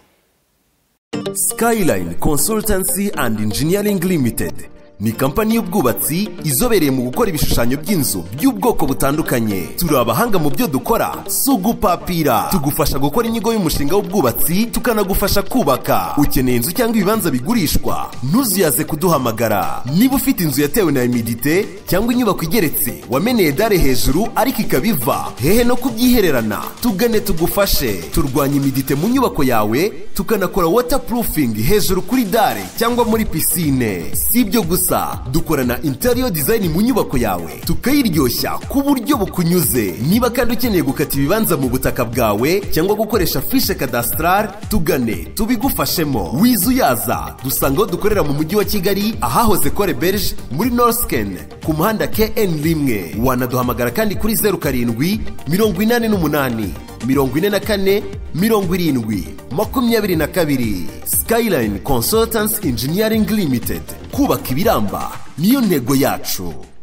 Skyline Consultancy and Engineering Limited ni kampani y'ubwubatsi izobereye mu gukora ibishushanyo by'inzu by'ubwoko butandukanye turi abahanga mu byo dukora si ugupapira tugufasha gukora inyigo y'umushinga w'ubwubatsi tukanagufasha kubaka ukeneye inzu cyangwa ibibanza bigurishwa ntuzuyaze kuduhamagara niba ufite inzu yatewe na imidite cyangwa inyubako igeretse wameneye dare hejuru ariko ikaba iva hehe no kubyihererana tugane tugufashe turwanya imidite mu nyubako yawe tukanakora waterproofing hejuru kuri dare cyangwa muri pisine si ibyo gusa dukorana interior design mu nyubako yawe tukayiryoshya ku buryo bukunyuze niba kandi ukeneye gukata ibibanza mu butaka bwawe cyangwa gukoresha fishe cadastral tugane tubigufashemo wizuyaza dusanga aho dukorera mu mujyi wa kigali ahahoze kore berge muri norsken ku muhanda kn rimwe wanaduhamagara kandi kuri zeru karindwi mirongo inani n'umunani mirongo ine na kane mirongo irindwi makumyabiri na kabiri skyline consultants engineering limited kubaka ibiramba niyo ntego yacu